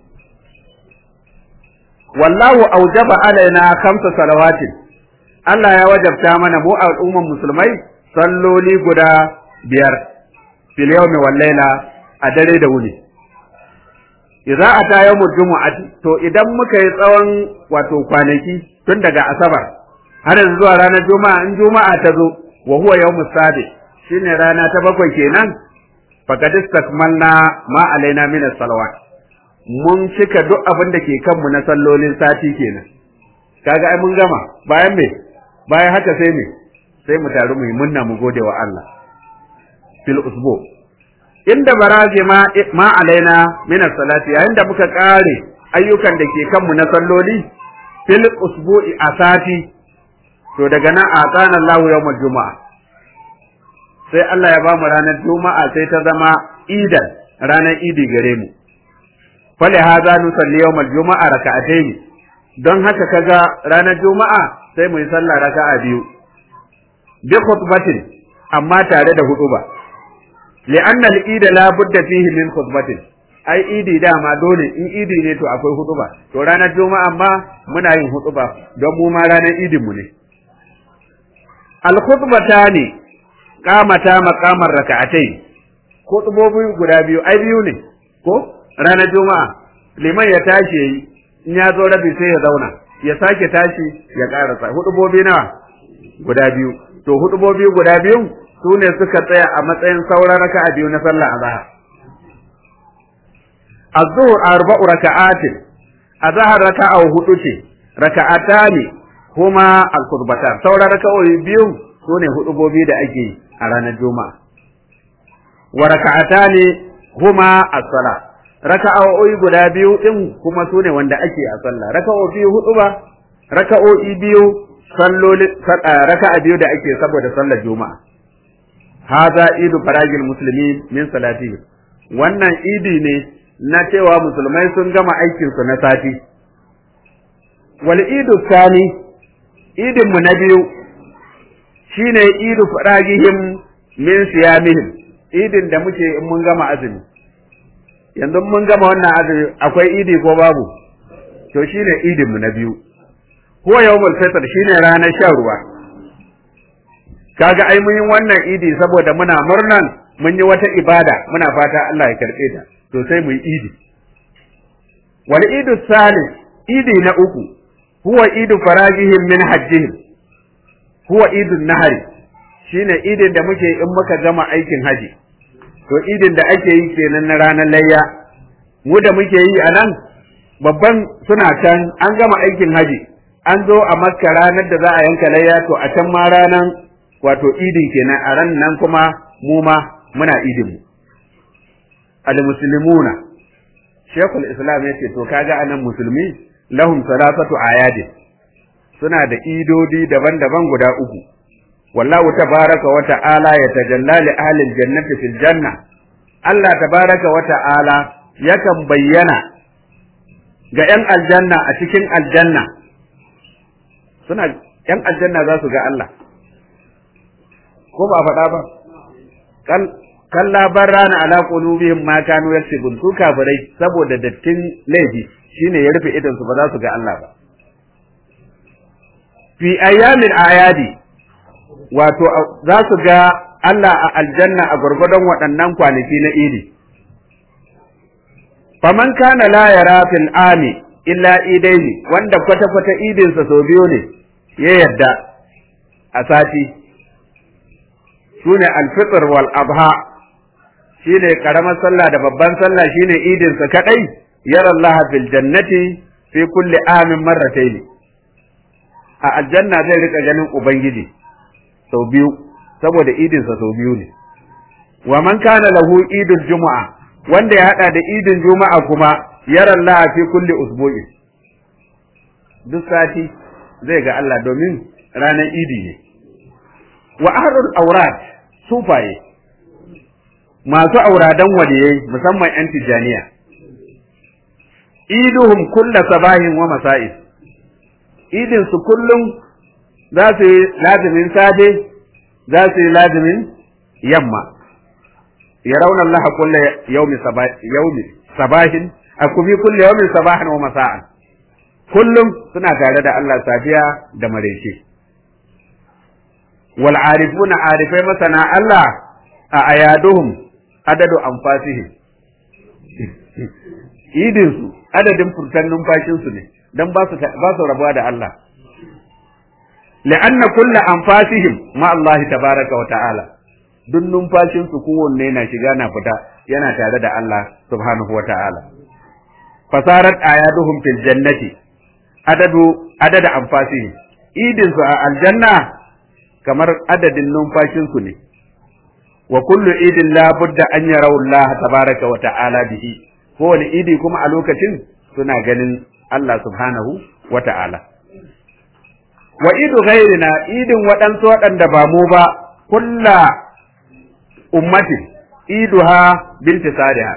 wallahu aujaba alaina khamsa salawatin Allah ya wajabta mana mu al'umman musulmai salloli guda biyar fil yawmi wal layla a dare da wuni idza ata yawmul jumu'ati to idan muka yi tsawon wato kwanaki tun daga asabar har zuwa ranar juma'a in juma'a ta zo wa huwa yawmus sabi shine rana ta bakwai kenan faqad istakmalna ma alaina min as-salawat mun cika duk abin da ke kanmu na sallolin sati kenan kaga ai mun gama bayan me bayan haka sai me sai mu taru mu yi munna mu gode wa Allah fil usbu inda baraje ma ma alaina min as-salati yayin da muka kare ayyukan da ke kanmu na salloli fil usbu'i asati to daga nan a tsana Allahu yawmal juma'a sai Allah ya ba mu ranar juma'a sai ta zama idan ranar idi gare mu fali haza nusalli yawmal juma'a raka'atayn don haka kaga ranar juma'a sai mu yi sallah raka'a biyu bi khutbatin amma tare da huduba li'anna al-ida la budda fihi min khutbatin ai idi dama dole in idi ne to akwai huduba to ranar juma'a ma muna yin huduba don mu ma ranar idin mu ne al-khutbatani qamata maqamar raka'atai hudubobi guda biyu ai biyu ne ko ranar juma'a liman ya tashi yayi in ya zo rabi sai ya zauna ya sake tashi ya karasa hudubobi nawa guda biyu to hudubobi guda biyu su ne suka tsaya a matsayin sauran raka'a biyu na sallah azhar az-zuhr arba'u raka'atin azhar raka'a hudu ce raka'atani kuma al-khutbatan sauran raka'o'i biyu su ne hudubobi da ake a ranar juma'a wa raka'atani huma as-salat raka'o'i guda biyu din kuma su ne wanda ake a sallah raka'o'i biyu hudu ba raka'o'i biyu salloli raka'a biyu da ake saboda sallar juma'a hadha idu faragil muslimin min salati wannan idi ne na cewa musulmai sun gama aikin su na sati wal idu sani idin mu na biyu shine idu faragihim min siyamihim idin da muke in mun gama azumi yanzu mun gama wannan azumi akwai idi ko babu to shine idin mu na biyu ko yawmul fitr shine ranar shan ruwa kaga ai mun yi wannan idi saboda muna murnan mun yi wata ibada muna fata Allah ya karbe ta to sai mu yi idi wal idu salis idi na uku huwa idu faragihim min hajjihim huwa idun nahari shine idin da muke in muka gama aikin haji to idin da ake yi kenan na ranar layya mu da muke yi a nan babban suna can an gama aikin haji an zo a makka ranar da za a yanka layya to a can ma ranar wato idin kenan a ran nan kuma mu ma muna idin mu al-muslimuna shekul islam yace to kaga anan musulmi lahum salasatu ayadin suna da idodi daban-daban guda uku wallahu tabaraka wa ta'ala yatajalla li ahli al-jannati fil janna Allah tabaraka wa ta'ala yakan bayyana ga ‘yan aljanna a cikin aljanna suna ‘yan aljanna za su ga Allah ko ba faɗa ba kalla barrana ala qulubihim ma kanu yaksubun su kafirai saboda dattin laifi shine ya rufe idan su ba za su ga Allah ba fi ayyamin ayadi wato za su ga Allah a aljanna a gwargwadon waɗannan kwanaki na idi faman kana la yara fil ami illa idaini wanda kwata kwata idinsa sau biyu ne ya yadda a sati sune alfitr wal adha shine karamar sallah da babban sallah shine idinsa kadai yara Allah fil jannati fi kulli amin marratayn a aljanna zai rika ganin ubangiji sau biyu saboda idinsa sau biyu ne wa man kana lahu idul juma'a wanda ya hada da idin juma'a kuma yara Allah fi kulli usbu'in duk sati zai ga Allah domin ranar idi ne wa ahlul awrad sufaye masu auradan waliyai musamman yan tijaniya iduhum kulla sabahin wa masa'is idin su kullum za su yi lazimin safe za su yi lazimin yamma ya rauna Allah kulla yaumi sabahin a kufi kulla yaumin sabahin wa masa'an kullum suna tare da Allah safiya da maraice wal arifuna arifai masana Allah a ayaduhum adadu anfasihim idin su adadin furtan numfashin su ne dan ba su ba su rabuwa da Allah لأن كل أنفاسهم مع الله تبارك وتعالى duk numfashin su kowanne na shiga na fita yana tare da Allah subhanahu wa ta'ala fasarat ayaduhum fil jannati adadu adada anfasihim idin su a aljanna kamar adadin numfashin su ne wa kullu idin la budda an yarau Allah tabaraka wa ta'ala bihi kowane idi kuma a lokacin suna ganin Allah subhanahu wa ta'ala wa idu ghairina idin waɗansu waɗanda ba mu ba kulla ummati iduha binti sadiha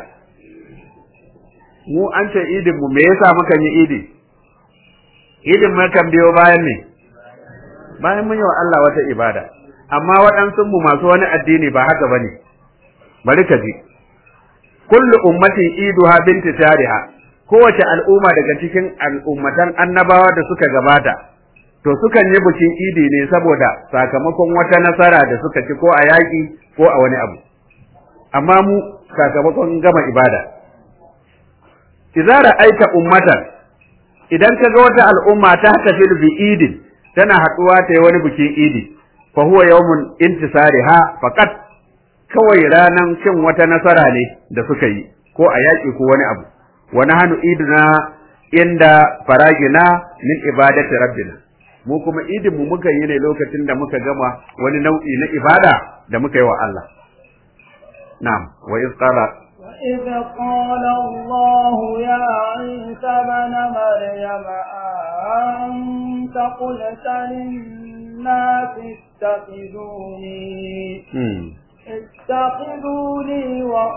mu an ce idin mu me yasa muka yi idi idin mu kan biyo bayan ne bayan mun yi wa Allah wata ibada amma waɗansu mu masu wani addini ba haka bane bari ka ji kullu ummatin iduha binti sadiha kowace al'umma daga cikin al'ummatan annabawa da suka gabata to sukan yi bikin idi ne saboda sakamakon wata nasara da suka ci ko a yaƙi ko a wani abu amma mu sakamakon gama ibada idza ra'aita ummatan idan ka ga wata al'umma ta tafi bi idin tana haɗuwa ta yi wani bikin idi fa huwa yawmun intisariha faqat kawai ranan cin wata nasara ne da suka yi ko a yaƙi ko wani abu wa nahnu iduna inda faragina min ibadati rabbina mu kuma idin mu muka yi ne lokacin da muka gama wani nau'i na ibada da muka yi wa Allah na'am wa iz qala وإذ قال الله يا عيسى ابن مريم أنت قلت للناس اتخذوني اتخذوني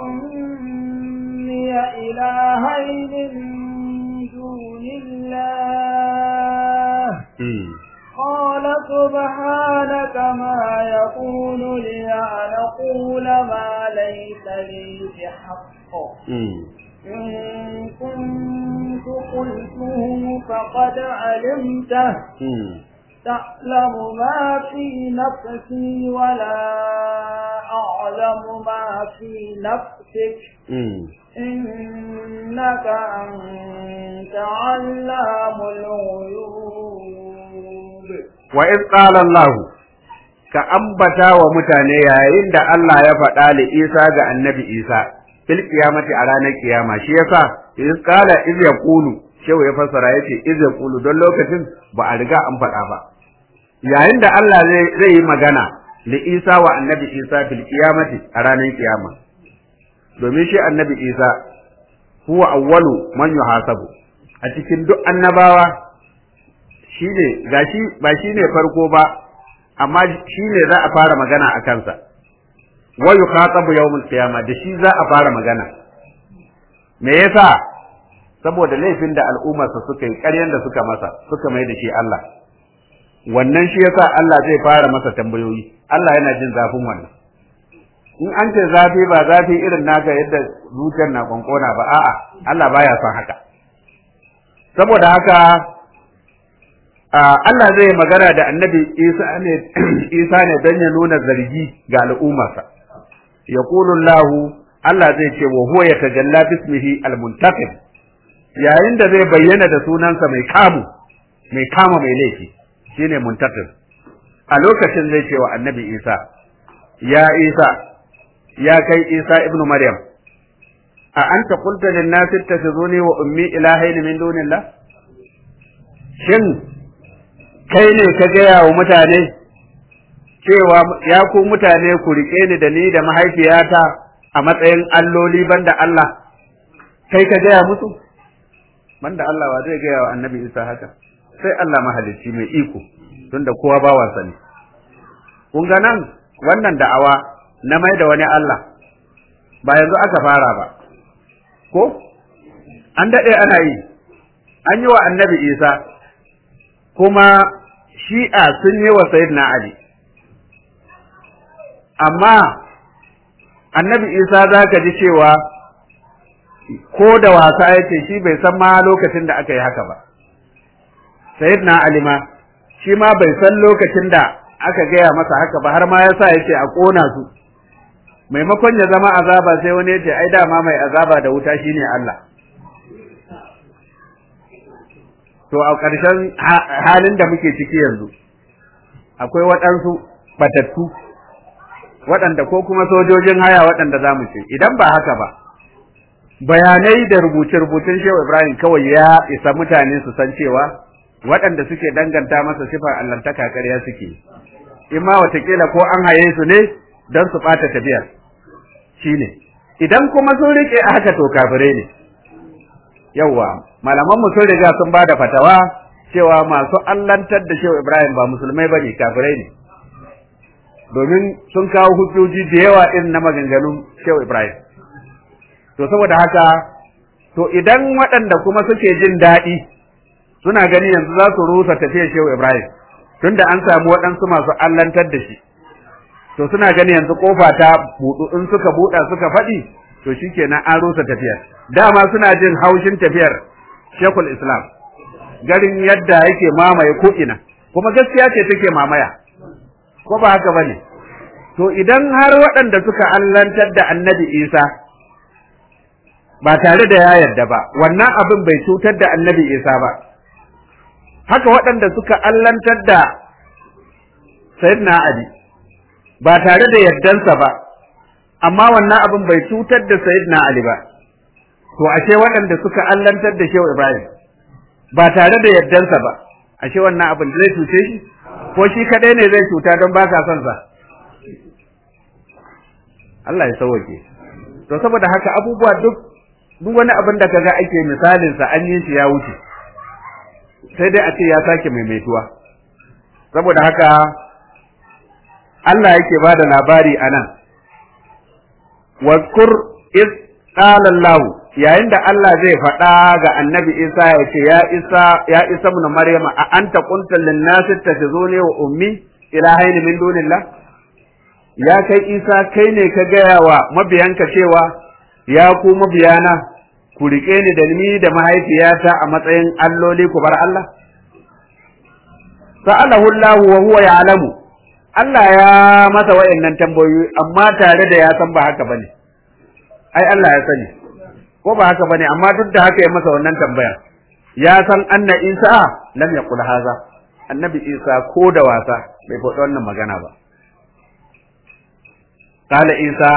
وأمي إلهين من دون الله قال سبحانك ما يكون لي أن أقول ما ليس لي بحق إن كنت قلته فقد علمته تعلم ما في نفسي ولا أعلم ما في نفسك إنك أنت علام الغيوب وإذ قال الله ka ambata wa mutane yayin da Allah ya faɗa li Isa ga annabi Isa fil qiyamati a ranar kiyama shi yasa iz qala iz yaqulu shehu ya fassara yace iz yaqulu don lokacin ba a riga an faɗa ba yayin da Allah zai yi magana li Isa wa annabi Isa fil qiyamati a ranar kiyama domin shi annabi Isa huwa awwalu man yuhasabu a cikin duk annabawa shine gashi ba shine farko ba amma shine za a fara magana a kansa wa yukhatabu yawmul qiyama da shi za a fara magana me yasa saboda laifin da al'ummarsa suka yi ƙaryan da suka masa suka mai da shi Allah wannan shi yasa Allah zai fara masa tambayoyi Allah yana jin zafin wannan in an ce zafi ba zafi irin naka yadda zuciyar na kwankona ba a'a Allah baya son haka saboda haka Allah zai magana da annabi Isa ne Isa ne don ya nuna zargi ga al'ummarsa yaqulu Allah Allah zai ce wa huwa yatajalla bismihi al-muntaqim yayin da zai bayyana da sunansa mai kamu mai kama mai laifi shine muntaqim a lokacin zai ce wa annabi Isa ya Isa ya kai Isa ibnu Maryam a anta qulta lin nas ittakhizuni wa ummi ilahayn min dunillah shin kai ne ka gaya wa mutane cewa ya ku mutane ku rike ni da ni da mahaifiyata a matsayin alloli banda Allah kai ka gaya musu banda Allah wa zai gaya wa annabi Isa haka sai Allah mahalicci mai iko tunda kowa bawansa ne kun ga nan wannan da'awa na mai da wani Allah ba yanzu aka fara ba ko an daɗe ana yi an yi wa annabi isa kuma shi'a sun yi wa sayyidina ali amma annabi isa za ka ji cewa ko da wasa yake shi bai san ma lokacin da aka yi haka ba sayyidina ali ma shi ma bai san lokacin da aka gaya masa haka ba har ma ya sa yake a ƙona su maimakon ya zama azaba sai wani ya ce ai dama mai azaba da wuta shine Allah to a ƙarshen halin da muke ciki yanzu akwai waɗansu batattu waɗanda ko kuma sojojin haya waɗanda za mu ce idan ba haka ba bayanai da rubuce-rubucen shehu ibrahim kawai ya isa mutane su san cewa waɗanda suke danganta masa sifar allantaka ƙarya suke in ma watakila ko an haye su ne don su ɓata tafiyar shi ne idan kuma sun riƙe a haka to kafirai ne yawwa malaman mu sun riga sun bada fatawa cewa masu allantar da shehu Ibrahim ba musulmai bane kafirai ne domin sun kawo hujjoji da yawa irin na maganganun shehu Ibrahim to saboda haka to idan waɗanda kuma suke jin daɗi suna gani yanzu za su rusa tafiyar shehu Ibrahim tunda an samu waɗansu masu allantar da shi to suna gani yanzu kofa ta buɗu in suka buɗa suka faɗi to shikenan an rusa tafiyar dama suna jin haushin tafiyar Sheikhul Islam garin yadda yake mamaye ko ina kuma gaskiya ce take mamaya ko ba haka bane to idan har waɗanda suka allantar da Annabi Isa ba tare da ya yarda ba wannan abin bai cutar da Annabi Isa ba haka waɗanda suka allantar da Sayyidina Ali ba tare da yardansa ba amma wannan abin bai cutar da Sayyidina Ali ba to ashe waɗanda suka allantar da Shehu Ibrahim ba tare da yardansa ba ashe wannan abin zai cuce shi ko shi kadai ne zai cuta don ba ka son sa Allah ya sauke to saboda haka abubuwa duk duk wani abin da kaga ake misalin sa an yi shi ya wuce sai dai a ce ya sake maimaituwa saboda haka Allah yake bada labari anan wazkur iz qala Allah yayin da Allah zai faɗa ga annabi Isa ya ce ya Isa ya Isa ibn Maryam a anta qulta lin nasi takhuzuni wa ummi ilahaini min dunillah ya kai Isa kai ne ka gaya wa mabiyanka cewa ya ku mabiyana ku rike ni da ni da mahaifiyata a matsayin alloli ku bar Allah sa'alahu Allah wa huwa ya'lamu Allah ya masa wayannan tambayoyi amma tare da ya san ba haka bane ai Allah ya sani ko ba haka bane amma duk da haka ya masa wannan tambaya ya san anna Isa lam yaqul haza annabi Isa ko da wasa bai faɗi wannan magana ba qala Isa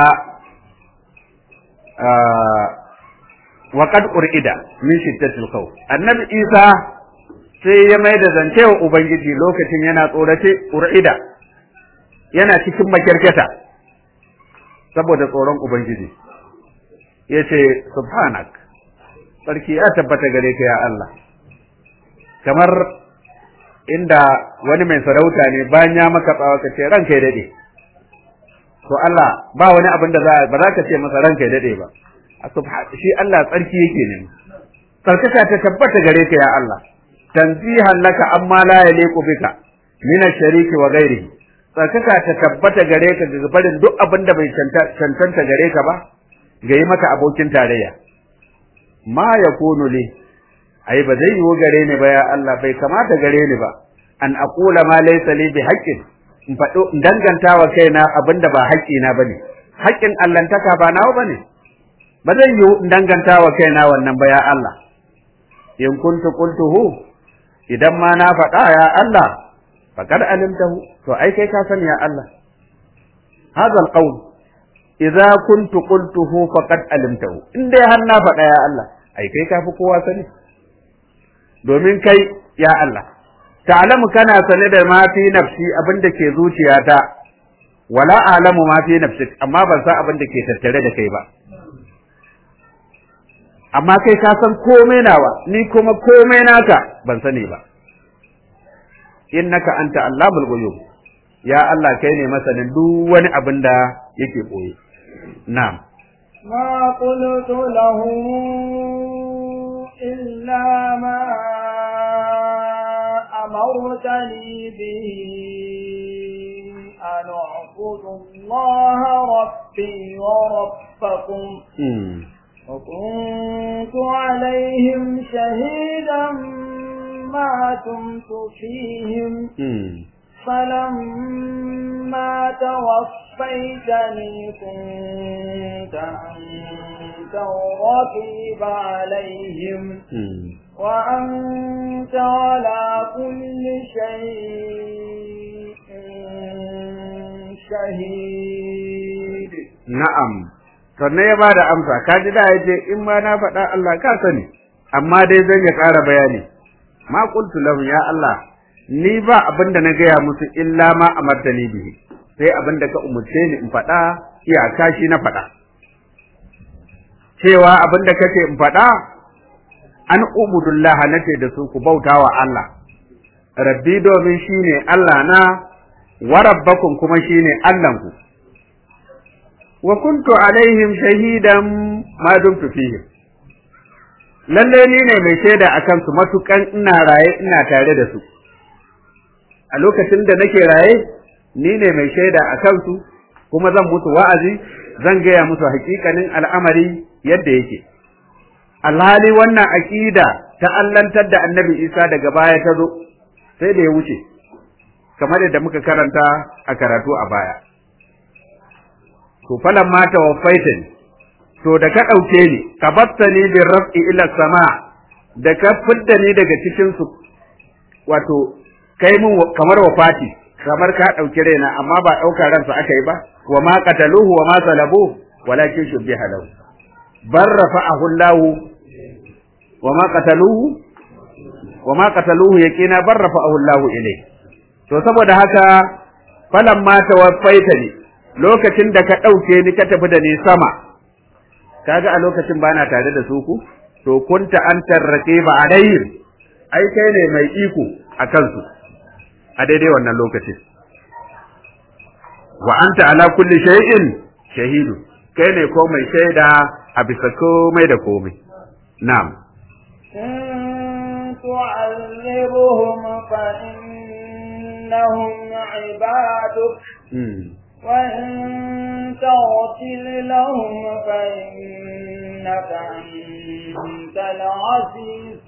wa qad urida min shiddatil khawf annabi Isa sai ya mai da zance wa ubangiji lokacin yana tsorace urida yana cikin makirketa saboda tsoron ubangiji ya ce subhanak sarki ya tabbata gare ka ya Allah kamar inda wani mai sarauta ne bayan ya maka tsawa ka ce ranka ya dade to Allah ba wani abin da ba za ka ce masa ranka ya dade ba shi Allah tsarki yake ne tsarkaka ta tabbata gare ka ya Allah tanzihan laka amma la yaliqu bika min ash-shariki wa ghairihi tsarkaka ta tabbata gare ka ga barin duk abin da bai cancanta gare ka ba ga yi maka abokin tarayya ma ya kono ne ai ba zai yiwu gare ni ba ya Allah bai kamata gare ni ba an aqula ma laysa li bi haqqin in faɗo in danganta wa kaina abinda ba haƙƙi na bane haƙƙin allantaka ba nawa bane ba zai yiwu in danganta wa kaina wannan ba ya Allah in kuntu qultuhu idan ma na faɗa ya Allah faqad alimtahu to ai kai ka sani ya Allah hadha alqawl idza kuntu qultuhu faqad alimtahu in dai har na faɗa ya Allah ai kai ka fi kowa sani domin kai ya Allah ta'lamu kana sane da ma fi nafsi abin da ke zuciyata wala a'lamu ma fi nafsi amma ban san abin da ke tattare da kai ba amma kai ka san komai nawa ni kuma komai naka ban sani ba innaka anta allamul ghuyub ya Allah kai ne masanin duk wani abin da yake boye na'am ما قلت له إلا ما أمرتني به أن أعبد الله ربي وربكم وكنت عليهم شهيدا ما دمت فيهم فلما توفيتني كنت أنت الرقيب عليهم وأنت على كل شيء شهيد na'am sannan ya bada amsa ka ji da yace in ma na faɗa Allah ka sani amma dai zan ya ƙara bayani ma qultu lahum ya Allah ni ba abin da na gaya musu illa ma amartani bihi sai abin da ka umurce ni in faɗa iyaka shi na faɗa cewa abin da kace in faɗa an ubudullah nace da su ku bautawa Allah rabbi domin shine Allah na wa rabbakum kuma shine Allahnku wa kuntu alaihim shahidan ma dumtu fihim lalle ni ne mai shaida akan su matukan ina raye ina tare da su a lokacin da nake raye ni ne mai shaida akan su kuma zan musu wa'azi zan gaya musu hakikanin al'amari yadda yake alhali wannan aqida ta allantar da annabi Isa daga baya ta zo sai da ya wuce kamar yadda muka karanta a karatu a baya to falan ma tawaffaita ni to da ka ɗauke ni ka batta ni bin raf'i ila sama da ka fidda ni daga cikin su wato kai mun kamar wafati kamar ka ɗauki raina amma ba ɗaukar ransa aka yi ba wa ma qataluhu wa ma salabu walakin shubbiha lahu bar rafa'ahu Allah wa ma qataluhu wa ma qataluhu yaqina bar rafa'ahu Allah ilayhi to saboda haka falamma tawaffaitani lokacin da ka ɗauke ni ka tafi da ni sama kaga a lokacin ba na tare da su ku to kunta an tarrake ba alayhim ai kai ne mai iko a kansu a daidai wannan lokacin wa anta ala kulli shay'in shahidu kai ne ko mai shaida a bisa komai da komai na'am تعذبهم فإنهم عبادك وإن تغفر لهم فإنك أنت العزيز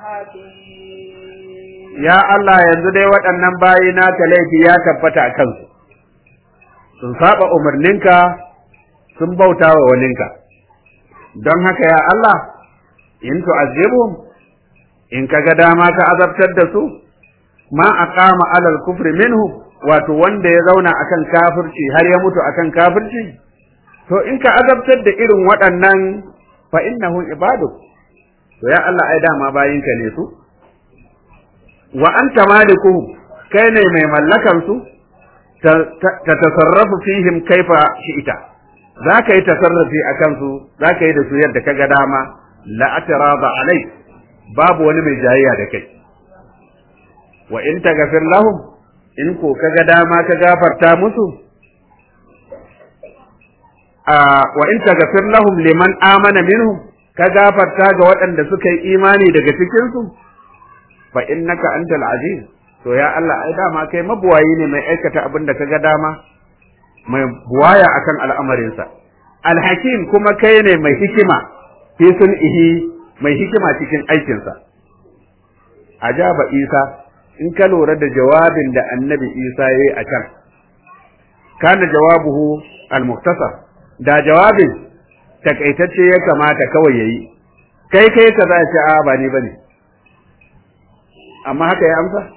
الحكيم يا الله yanzu dai waɗannan bayi naka laifi ya tabbata a kansu sun saba umarninka sun bauta wa waninka don haka ya Allah in tu'azzibhum in kaga dama ka azabtar da su ma aqama alal kufri minhum wato wanda ya zauna akan kafirci har ya mutu akan kafirci to in ka azabtar da irin waɗannan fa innahu ibaduk to ya Allah ai dama bayinka ne su wa anta malikuhum kai ne mai mallakan su ta tasarrafu fihim kaifa shi'ita za ka yi tasarrafi a kansu za ka yi da su yadda ka ga dama la atraba alai babu wani mai jayayya da kai wa in taghfir lahum in ko kaga dama ka gafarta musu wa in taghfir lahum liman amana minhum ka gafarta ga waɗanda suka yi imani daga cikin su fa innaka antal aziz to ya Allah ai dama kai mabuwayi ne mai aikata abin da kaga dama mai buwaya akan al'amarinsa alhakim kuma kai ne mai hikima fi ihi mai hikima cikin aikinsa ajaba isa in ka lura da jawabin da annabi isa ya yi a can kana jawabuhu al-muktasar da jawabin takaitacce ya kamata kawai ya yi kai kai ka za ce a ba ni bane amma haka ya amsa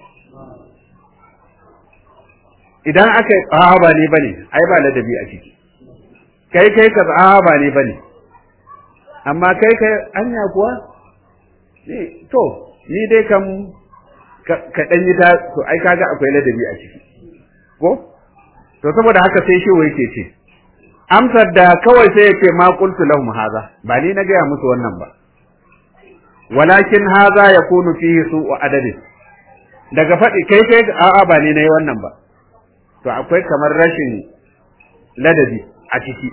idan aka yi a ba ni bane ai ba ladabi a ciki kai kai ka a ba ni bane amma kai kai anya kuwa to ni dai kam ka dan yi ta to ai kaga akwai ladabi a ciki ko to saboda haka sai shi yake ce amsar da kawai sai ya ce ma qultu lahum hadha ba ni na gaya musu wannan ba walakin hadha yakunu fihi su'u adadin daga faɗi kai kai a'a ba ni na yi wannan ba to akwai kamar rashin ladabi a ciki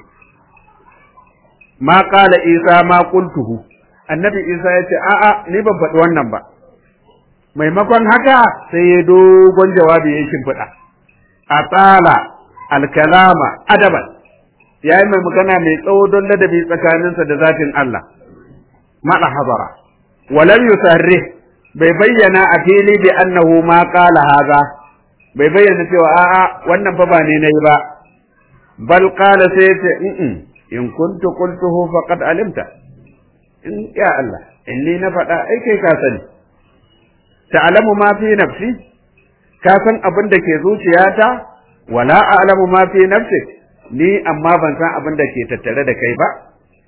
ma qala isa ma qultuhu annabi isa ya ce a'a ni ban faɗi wannan ba maimakon haka sai ya dogon jawabi ya shimfiɗa a tsala alkalama adaban ya yi mai magana mai tsawo don ladabi tsakaninsa da zatin Allah maɗa habara walam yusarrih bai bayyana a fili bi annahu ma qala haza bai bayyana cewa a'a wannan fa ba ne nayi ba bal qala sai ce in kuntu qultuhu faqad alimta in ya Allah inni na faɗa ai kai ka sani ta'lamu ma fi nafsi ka san abin da ke zuciyata wala a'lamu ma fi nafsi ni amma ban san abin da ke tattare da kai ba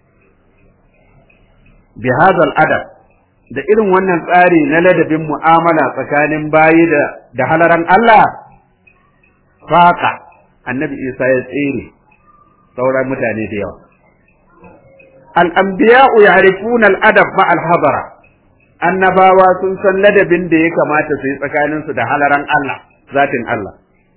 bi hadal adab da irin wannan tsari na ladabin mu'amala tsakanin bayi da da halaran Allah faka annabi Isa ya tsere sauran mutane da yawa al-anbiya'u ya'rifuna al-adab ma al-hadara annabawa sun san ladabin da ya kamata su yi tsakaninsu da halaran Allah zatin Allah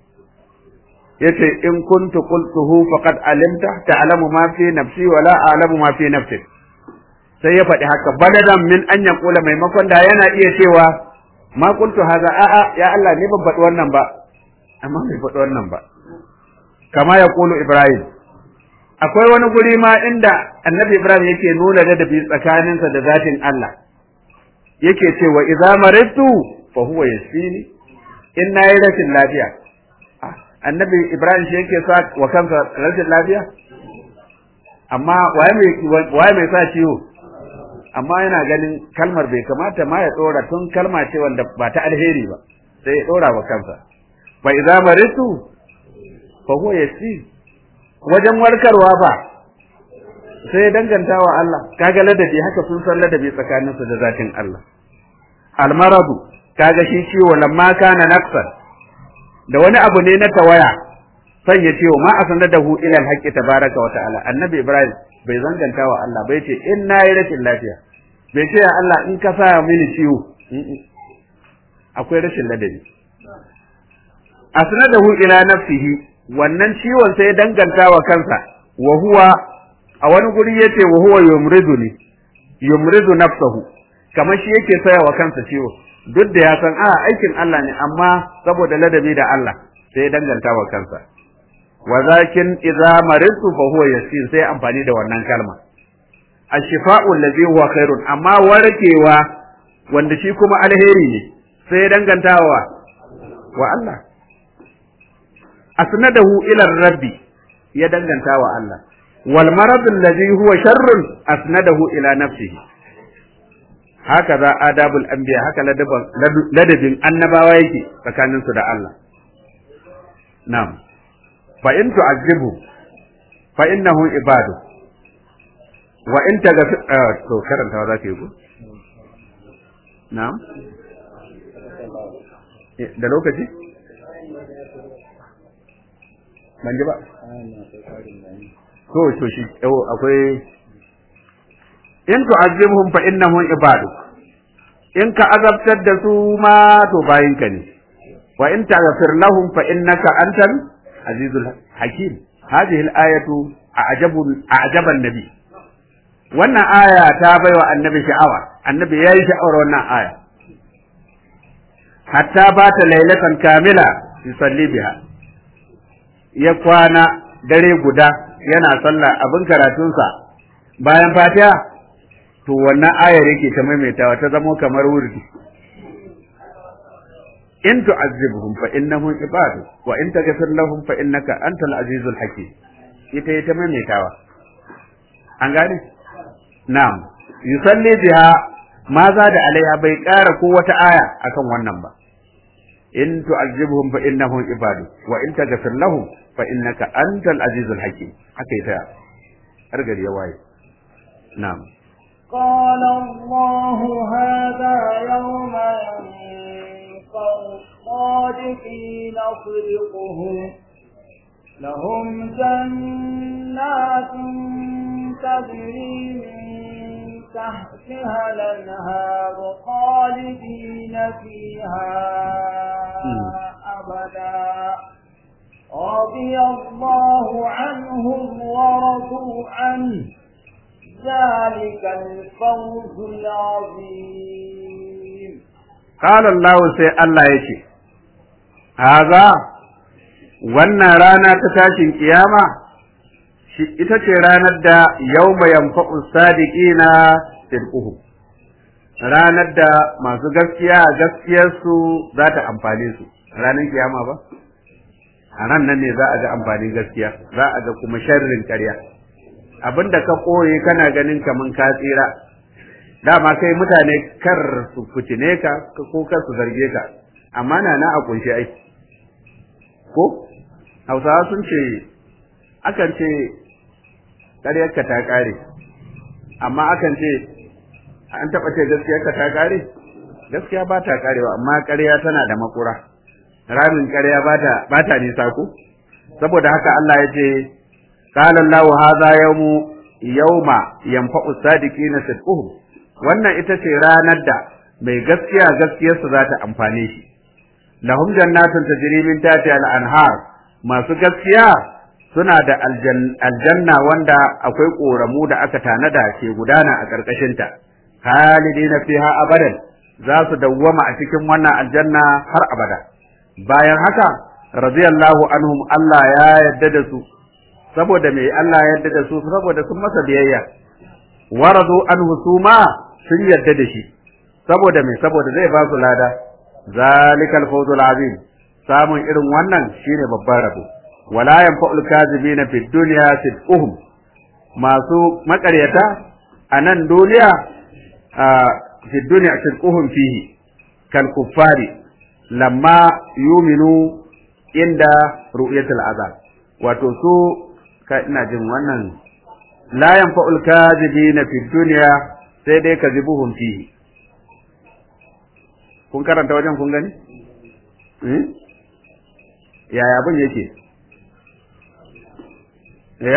yace in kuntu qultuhu faqad alimta ta'lamu ma fi nafsi wa la a'lamu ma fi nafsi sai ya faɗi haka baladan min an yaqula maimakon da yana iya cewa ma qultu haza a'a ya Allah ni ban faɗi wannan ba amma bai faɗi wannan ba kama ya kulu Ibrahim akwai wani guri ma inda annabi Ibrahim yake nuna ladabi tsakaninsa da zatin Allah yake cewa idza maridtu fa huwa yashfini in nayi rashin lafiya annabi Ibrahim shi yake sa wa kansa rashin lafiya amma waye mai waye mai sa ciwo amma yana ganin kalmar bai kamata ma ya dora tun kalma ce wanda ba ta alheri ba sai ya dora wa kansa fa idza maridtu fa huwa yashfini wajen warkarwa ba sai danganta wa Allah kaga ladabi haka sun san ladabi tsakaninsu da zatin Allah almaradu kaga shi ciwo lamma kana naqsan da wani abu ne na tawaya sai ya ce ma asanadahu ila alhaqi tabaraka wa ta'ala annabi ibrahim bai zanganta wa Allah bai ce in nayi rashin lafiya bai ce ya Allah in ka sa mini ciwo akwai rashin ladabi asnadahu ila nafsihi wannan ciwon sai ya danganta wa kansa wa huwa a wani guri yace wa huwa yumriduni yumridu nafsahu kamar shi yake saya wa kansa ciwo duk da ya san a aikin Allah ne amma saboda ladabi da Allah sai ya danganta wa kansa wa zakin idza maridtu fa huwa yasir sai amfani da wannan kalma ashifa'u allazi huwa khairun amma warkewa wanda shi kuma alheri ne sai ya danganta wa wa Allah asnadahu ila rabbi ya danganta wa Allah wal marad alladhi huwa sharrun asnadahu ila nafsihi haka za adabul anbiya haka ladabin annabawa yake tsakanin su da Allah na'am fa in tu'azzibu fa innahu ibadu wa in taghfir to karantawa zaka yi ko na'am da lokaci ban ji ba to to shi yau akwai in tu'azzibhum fa innahum ibadu in ka azabtar da su ma to bayinka ne wa in taghfir lahum fa innaka antal azizul hakim hadhihi al-ayatu a'jabu a'jaba an-nabi wannan aya ta baiwa annabi sha'awa annabi yayi sha'awar wannan aya hatta ba ta lailatan kamila yusalli biha ya kwana dare guda yana sallah abin karatunsa bayan fatiha to wannan ayar yake ta maimaitawa ta zamo kamar wurdi in tu'azzibhum fa innahum ibadu wa in taghfir lahum fa innaka antal azizul hakim ita ita maimaitawa an gane na'am yusalli biha ma za da alaiha bai ƙara ko wata aya akan wannan ba in tu'azzibhum fa innahum ibadu wa in taghfir lahum fa innaka antal azizul hakim haka ita har gari ya waye na'am قال الله هذا يوم ينفع الصادقين صدقهم لهم جنات تجري من تحتها الانهار خالدين فيها أبدا رضي الله عنهم ورضوا عنه ذلك الفوز العظيم قال الله سي الله يشي هذا wannan rana ta tashin kiyama shi ita ce ranar da yawma yanfa'u sadiqina sidquhum ranar da masu gaskiya gaskiyarsu za ta amfane su ranar kiyama ba a ran nan ne za a ga amfanin gaskiya za a ga kuma sharrin ƙarya abinda ka koye kana ganin kaman ka tsira dama kai mutane kar su fitine ka ko kar su zarge ka amma na na a kunshi ai ko hausawa sun ce akan ce ƙaryarka ta ƙare amma akan ce an taɓa ce gaskiyarka ta ƙare gaskiya ba ta ƙarewa amma ƙarya tana da makura ramin ƙarya ba ta nisa ko saboda haka Allah ya ce قال الله هذا يوم يوم ينفع الصادقين صدقهم wannan ita ce ranar da mai gaskiya gaskiyarsa za ta amfane shi lahum jannatun tajri min tahtiha al-anhar masu gaskiya suna da aljanna wanda akwai koramu da aka tanada ke gudana a ƙarƙashinta halidina fiha abadan za su dawwama a cikin wannan aljanna har abada bayan haka radiyallahu anhum Allah ya yarda da su saboda me Allah ya yarda da su saboda sun masa biyayya waradu anhu suma sun yarda da shi saboda me saboda zai ba su lada zalikal fawzul azim samun irin wannan shine babban rabo wala yanfa'ul kazibina fid dunya sidquhum masu makaryata a nan duniya a fid dunya sidquhum fihi kal kuffari lamma yuminu inda ru'yatul azab wato su ka ina jin wannan la yanfa'ul kazibina fid dunya sai dai kazibuhum fihi kun karanta wajen kun gani yaya abin yake ya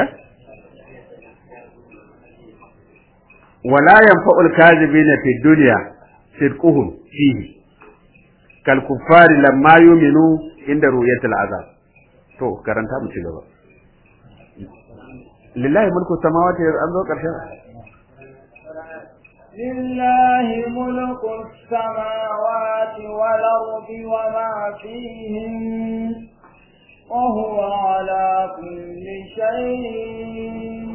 wala yanfa'ul kazibina fid dunya sidquhum fihi kal kuffari lamma yu'minu inda ru'yatil azab to karanta mu ci gaba lillahi mulku samawati an zo karshen لله ملك السماوات والأرض وما فيهن وهو على كل شيء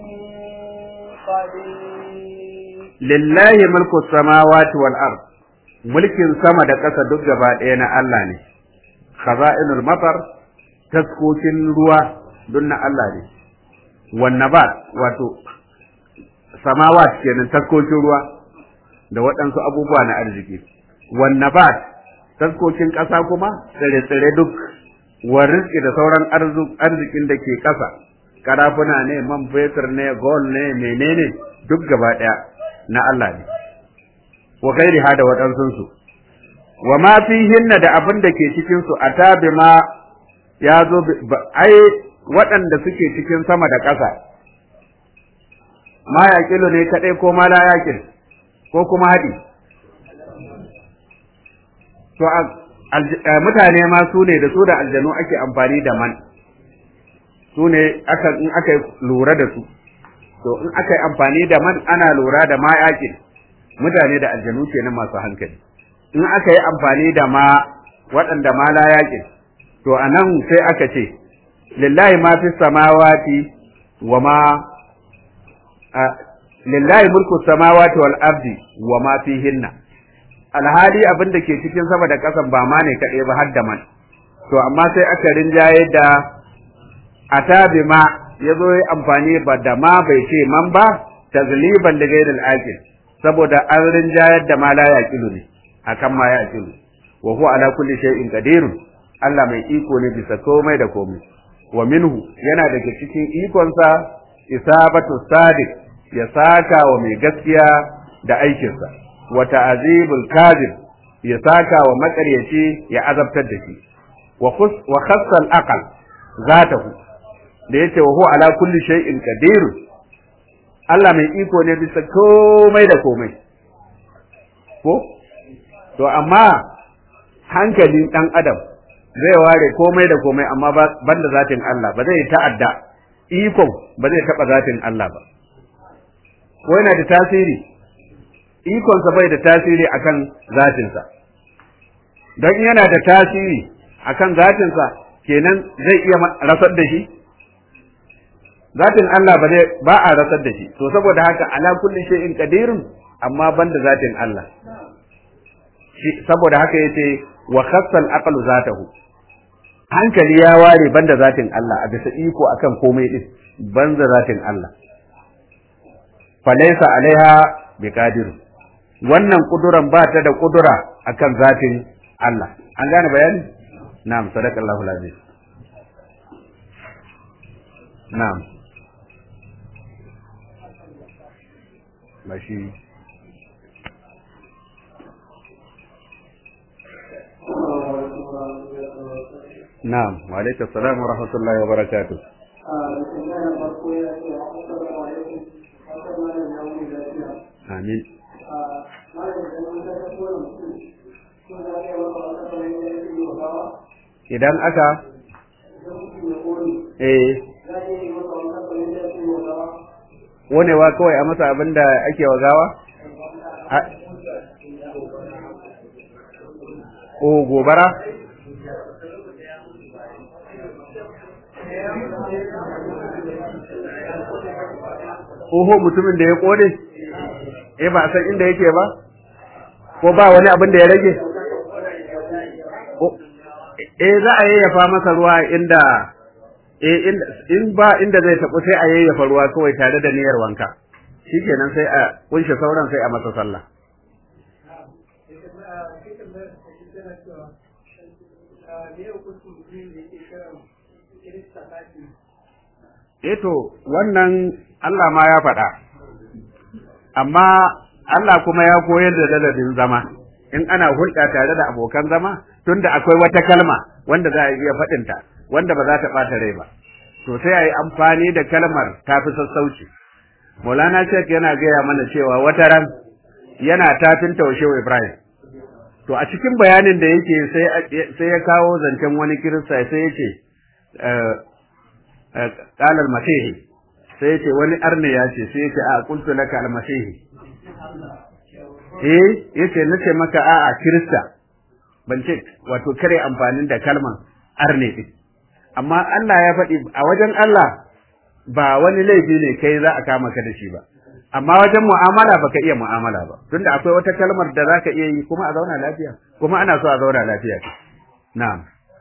قدير لله ملك السماوات والأرض mulkin sama da ƙasa duk gaba ɗaya na Allah ne khaza'inul matar taskokin ruwa duk na Allah ne wan nabat wato samawat kenan taskokin ruwa da waɗansu abubuwa na arziki wan nabat taskokin ƙasa kuma tsire-tsire duk wa rizki da sauran arzikin da ke ƙasa karafuna ne man fetur ne gold ne menene duk gaba ɗaya na Allah ne wa gairi ha da waɗansun su wa ma fihinna da abin da ke cikin su atabi ma ya zo ai waɗanda suke cikin sama da ƙasa ma yaƙilu ne kaɗai ko ma la yaƙil ko kuma haɗi to mutane ma su ne da su da aljanu ake amfani da man su ne aka in aka lura da su to in aka yi amfani da man ana lura da ma yaƙin mutane da aljanu kenan masu hankali in aka yi amfani da ma waɗanda ma la yaƙin to a nan sai aka ce lillahi ma fi samawati wa ma lillahi mulku samawati wal ardi wa ma fihinna alhali abin da ke cikin sama da ƙasan ba ma ne kaɗai ba har da man to amma sai aka rinjaye da atabi ma ya zo yi amfani ba da ma bai ce man ba tazliban da gairil aqil saboda an rinjayar da ma la yaqilu ne akan ma yaqilu wa huwa ala kulli shay'in qadir Allah mai iko ne bisa komai da komai wa minhu yana daga cikin ikonsa isabatu sadiq ya saka wa mai gaskiya da aikinsa wa ta'azibul kadhib ya saka wa makaryaci ya azabtar da shi wa wa khassa al-aql zatahu da yace wa huwa ala kulli shay'in qadir Allah mai iko ne bisa komai da komai ko to amma hankalin dan adam zai ware komai da komai amma banda zatin Allah ba zai ta'adda ikon ba zai taba zatin Allah ba ko yana da tasiri ikonsa bai da tasiri akan zatinsa don yana da tasiri akan zatinsa kenan zai iya rasar da shi zatin Allah ba zai ba a rasar da shi to saboda haka ala kulli shay'in qadirun amma banda zatin Allah saboda haka yace wa khassal aqlu zatahu hankali ya ware banda zatin Allah a bisa iko akan komai din banda zatin Allah falaisa alaiha biqadir wannan kuduran ba ta da kudura akan zatin Allah an gane bayani na'am sadaqallahu alazim na'am bashi na'am wa alaikum assalam wa rahmatullahi wa barakatuh amin idan aka eh wonewa kawai a masa abin da ake wa gawa o gobara Oho mutumin da ya kone eh ba san inda yake ba ko ba wani abin da ya rage eh za a yayyafa masa ruwa inda eh in ba inda zai tabu sai a yayyafa ruwa kawai tare da niyyar wanka shikenan sai a kunshe sauran sai a masa sallah eh to wannan Allah ma ya faɗa amma Allah kuma ya koyar da ladabin zama in ana hulɗa tare da abokan zama tunda akwai wata kalma wanda za a iya faɗinta wanda ba za ta ɓata rai ba to sai a yi amfani da kalmar ta fi sassauci Maulana Sheikh yana gaya mana cewa wata ran yana tafin taushewa Ibrahim to a cikin bayanin da yake sai ya kawo zancen wani kirista sai ya ce ƙalar masihi sai ya ce wani arne ya ce sai ya ce a kuntu laka almasihi eh yace nace maka a'a kirista ban ce wato kare amfanin da kalman arne din amma Allah ya faɗi a wajen Allah ba wani laifi ne kai za a kama ka da shi ba amma wajen mu'amala baka iya mu'amala ba tunda akwai wata kalmar da zaka iya yi kuma a zauna lafiya kuma ana so a zauna lafiya na'am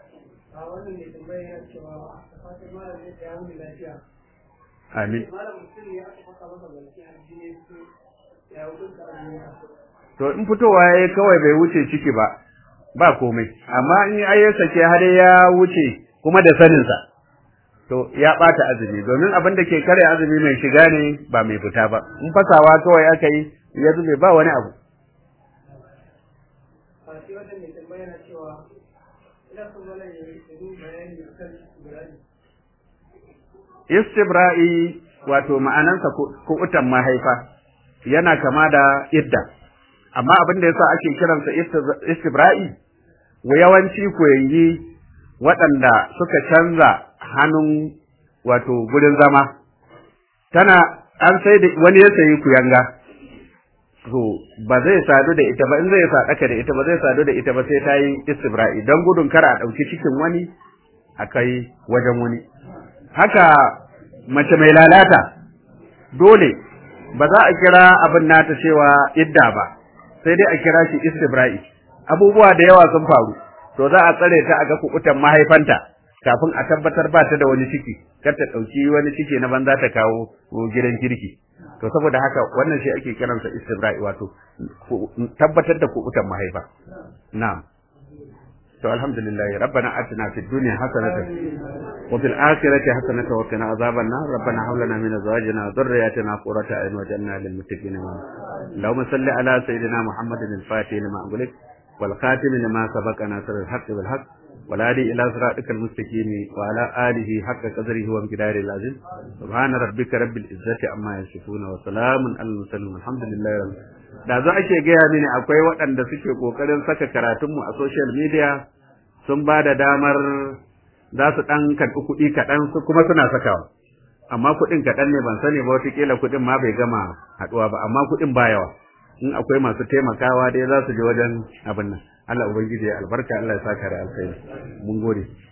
amin to in fitowa yayi kawai bai wuce ciki ba ba komai amma in ai ya sake har ya wuce kuma da sanin sa to ya bata azumi domin abin da ke kare azumi mai shiga ne ba mai fita ba in fasawa kawai aka yi ya zube ba wani abu istibra'i wato ma'anansa kuɓutan mahaifa yana kama da idda amma abin da yasa ake kiransa istibra'i wa yawanci koyangi waɗanda suka canza hannun wato gurin zama tana an sai da wani ya sayi kuyanga to ba zai sadu da ita ba in zai sadaka da ita ba zai sadu da ita ba sai ta yi istibra'i don gudun kar a ɗauki cikin wani a kai wajen wani haka mace mai lalata dole ba za a kira abin nata cewa idda ba sai dai a kira shi istibra'i abubuwa da yawa sun faru to za a tsare ta a ga kukutan mahaifanta kafin a tabbatar ba ta da wani ciki kar ta ɗauki wani ciki na banza ta kawo gidan kirki to saboda haka wannan shi ake kiransa istibra'i wato tabbatar da kukutan mahaifa na'am to alhamdulillah rabbana atina fid dunya hasanatan wa fil akhirati hasanatan wa qina azaban nar rabbana hab lana min azwajina wa dhurriyyatina qurrata a'yun waj'alna lil muttaqina imama اللهم صل على سيدنا محمد الفاتح لما أغلق والخاتم لما سبق ناصر الحق بالحق والهادي إلى صراطك المستقيم وعلى آله حق قدره وامتداره العظيم سبحان ربك رب العزة عما يصفون وسلام على المرسلين والحمد لله رب da za ake gaya mini akwai waɗanda suke ƙoƙarin saka karatunmu a social media sun ba da damar za su ɗan karɓi kuɗi kaɗan su kuma suna sakawa amma kuɗin kaɗan ne ban sani ba wataƙila kuɗin ma bai gama haɗuwa ba amma kuɗin ba yawa in akwai masu taimakawa dai za su je wajen abin nan Allah ubangiji ya albarka Allah ya saka da alkhairi mun gode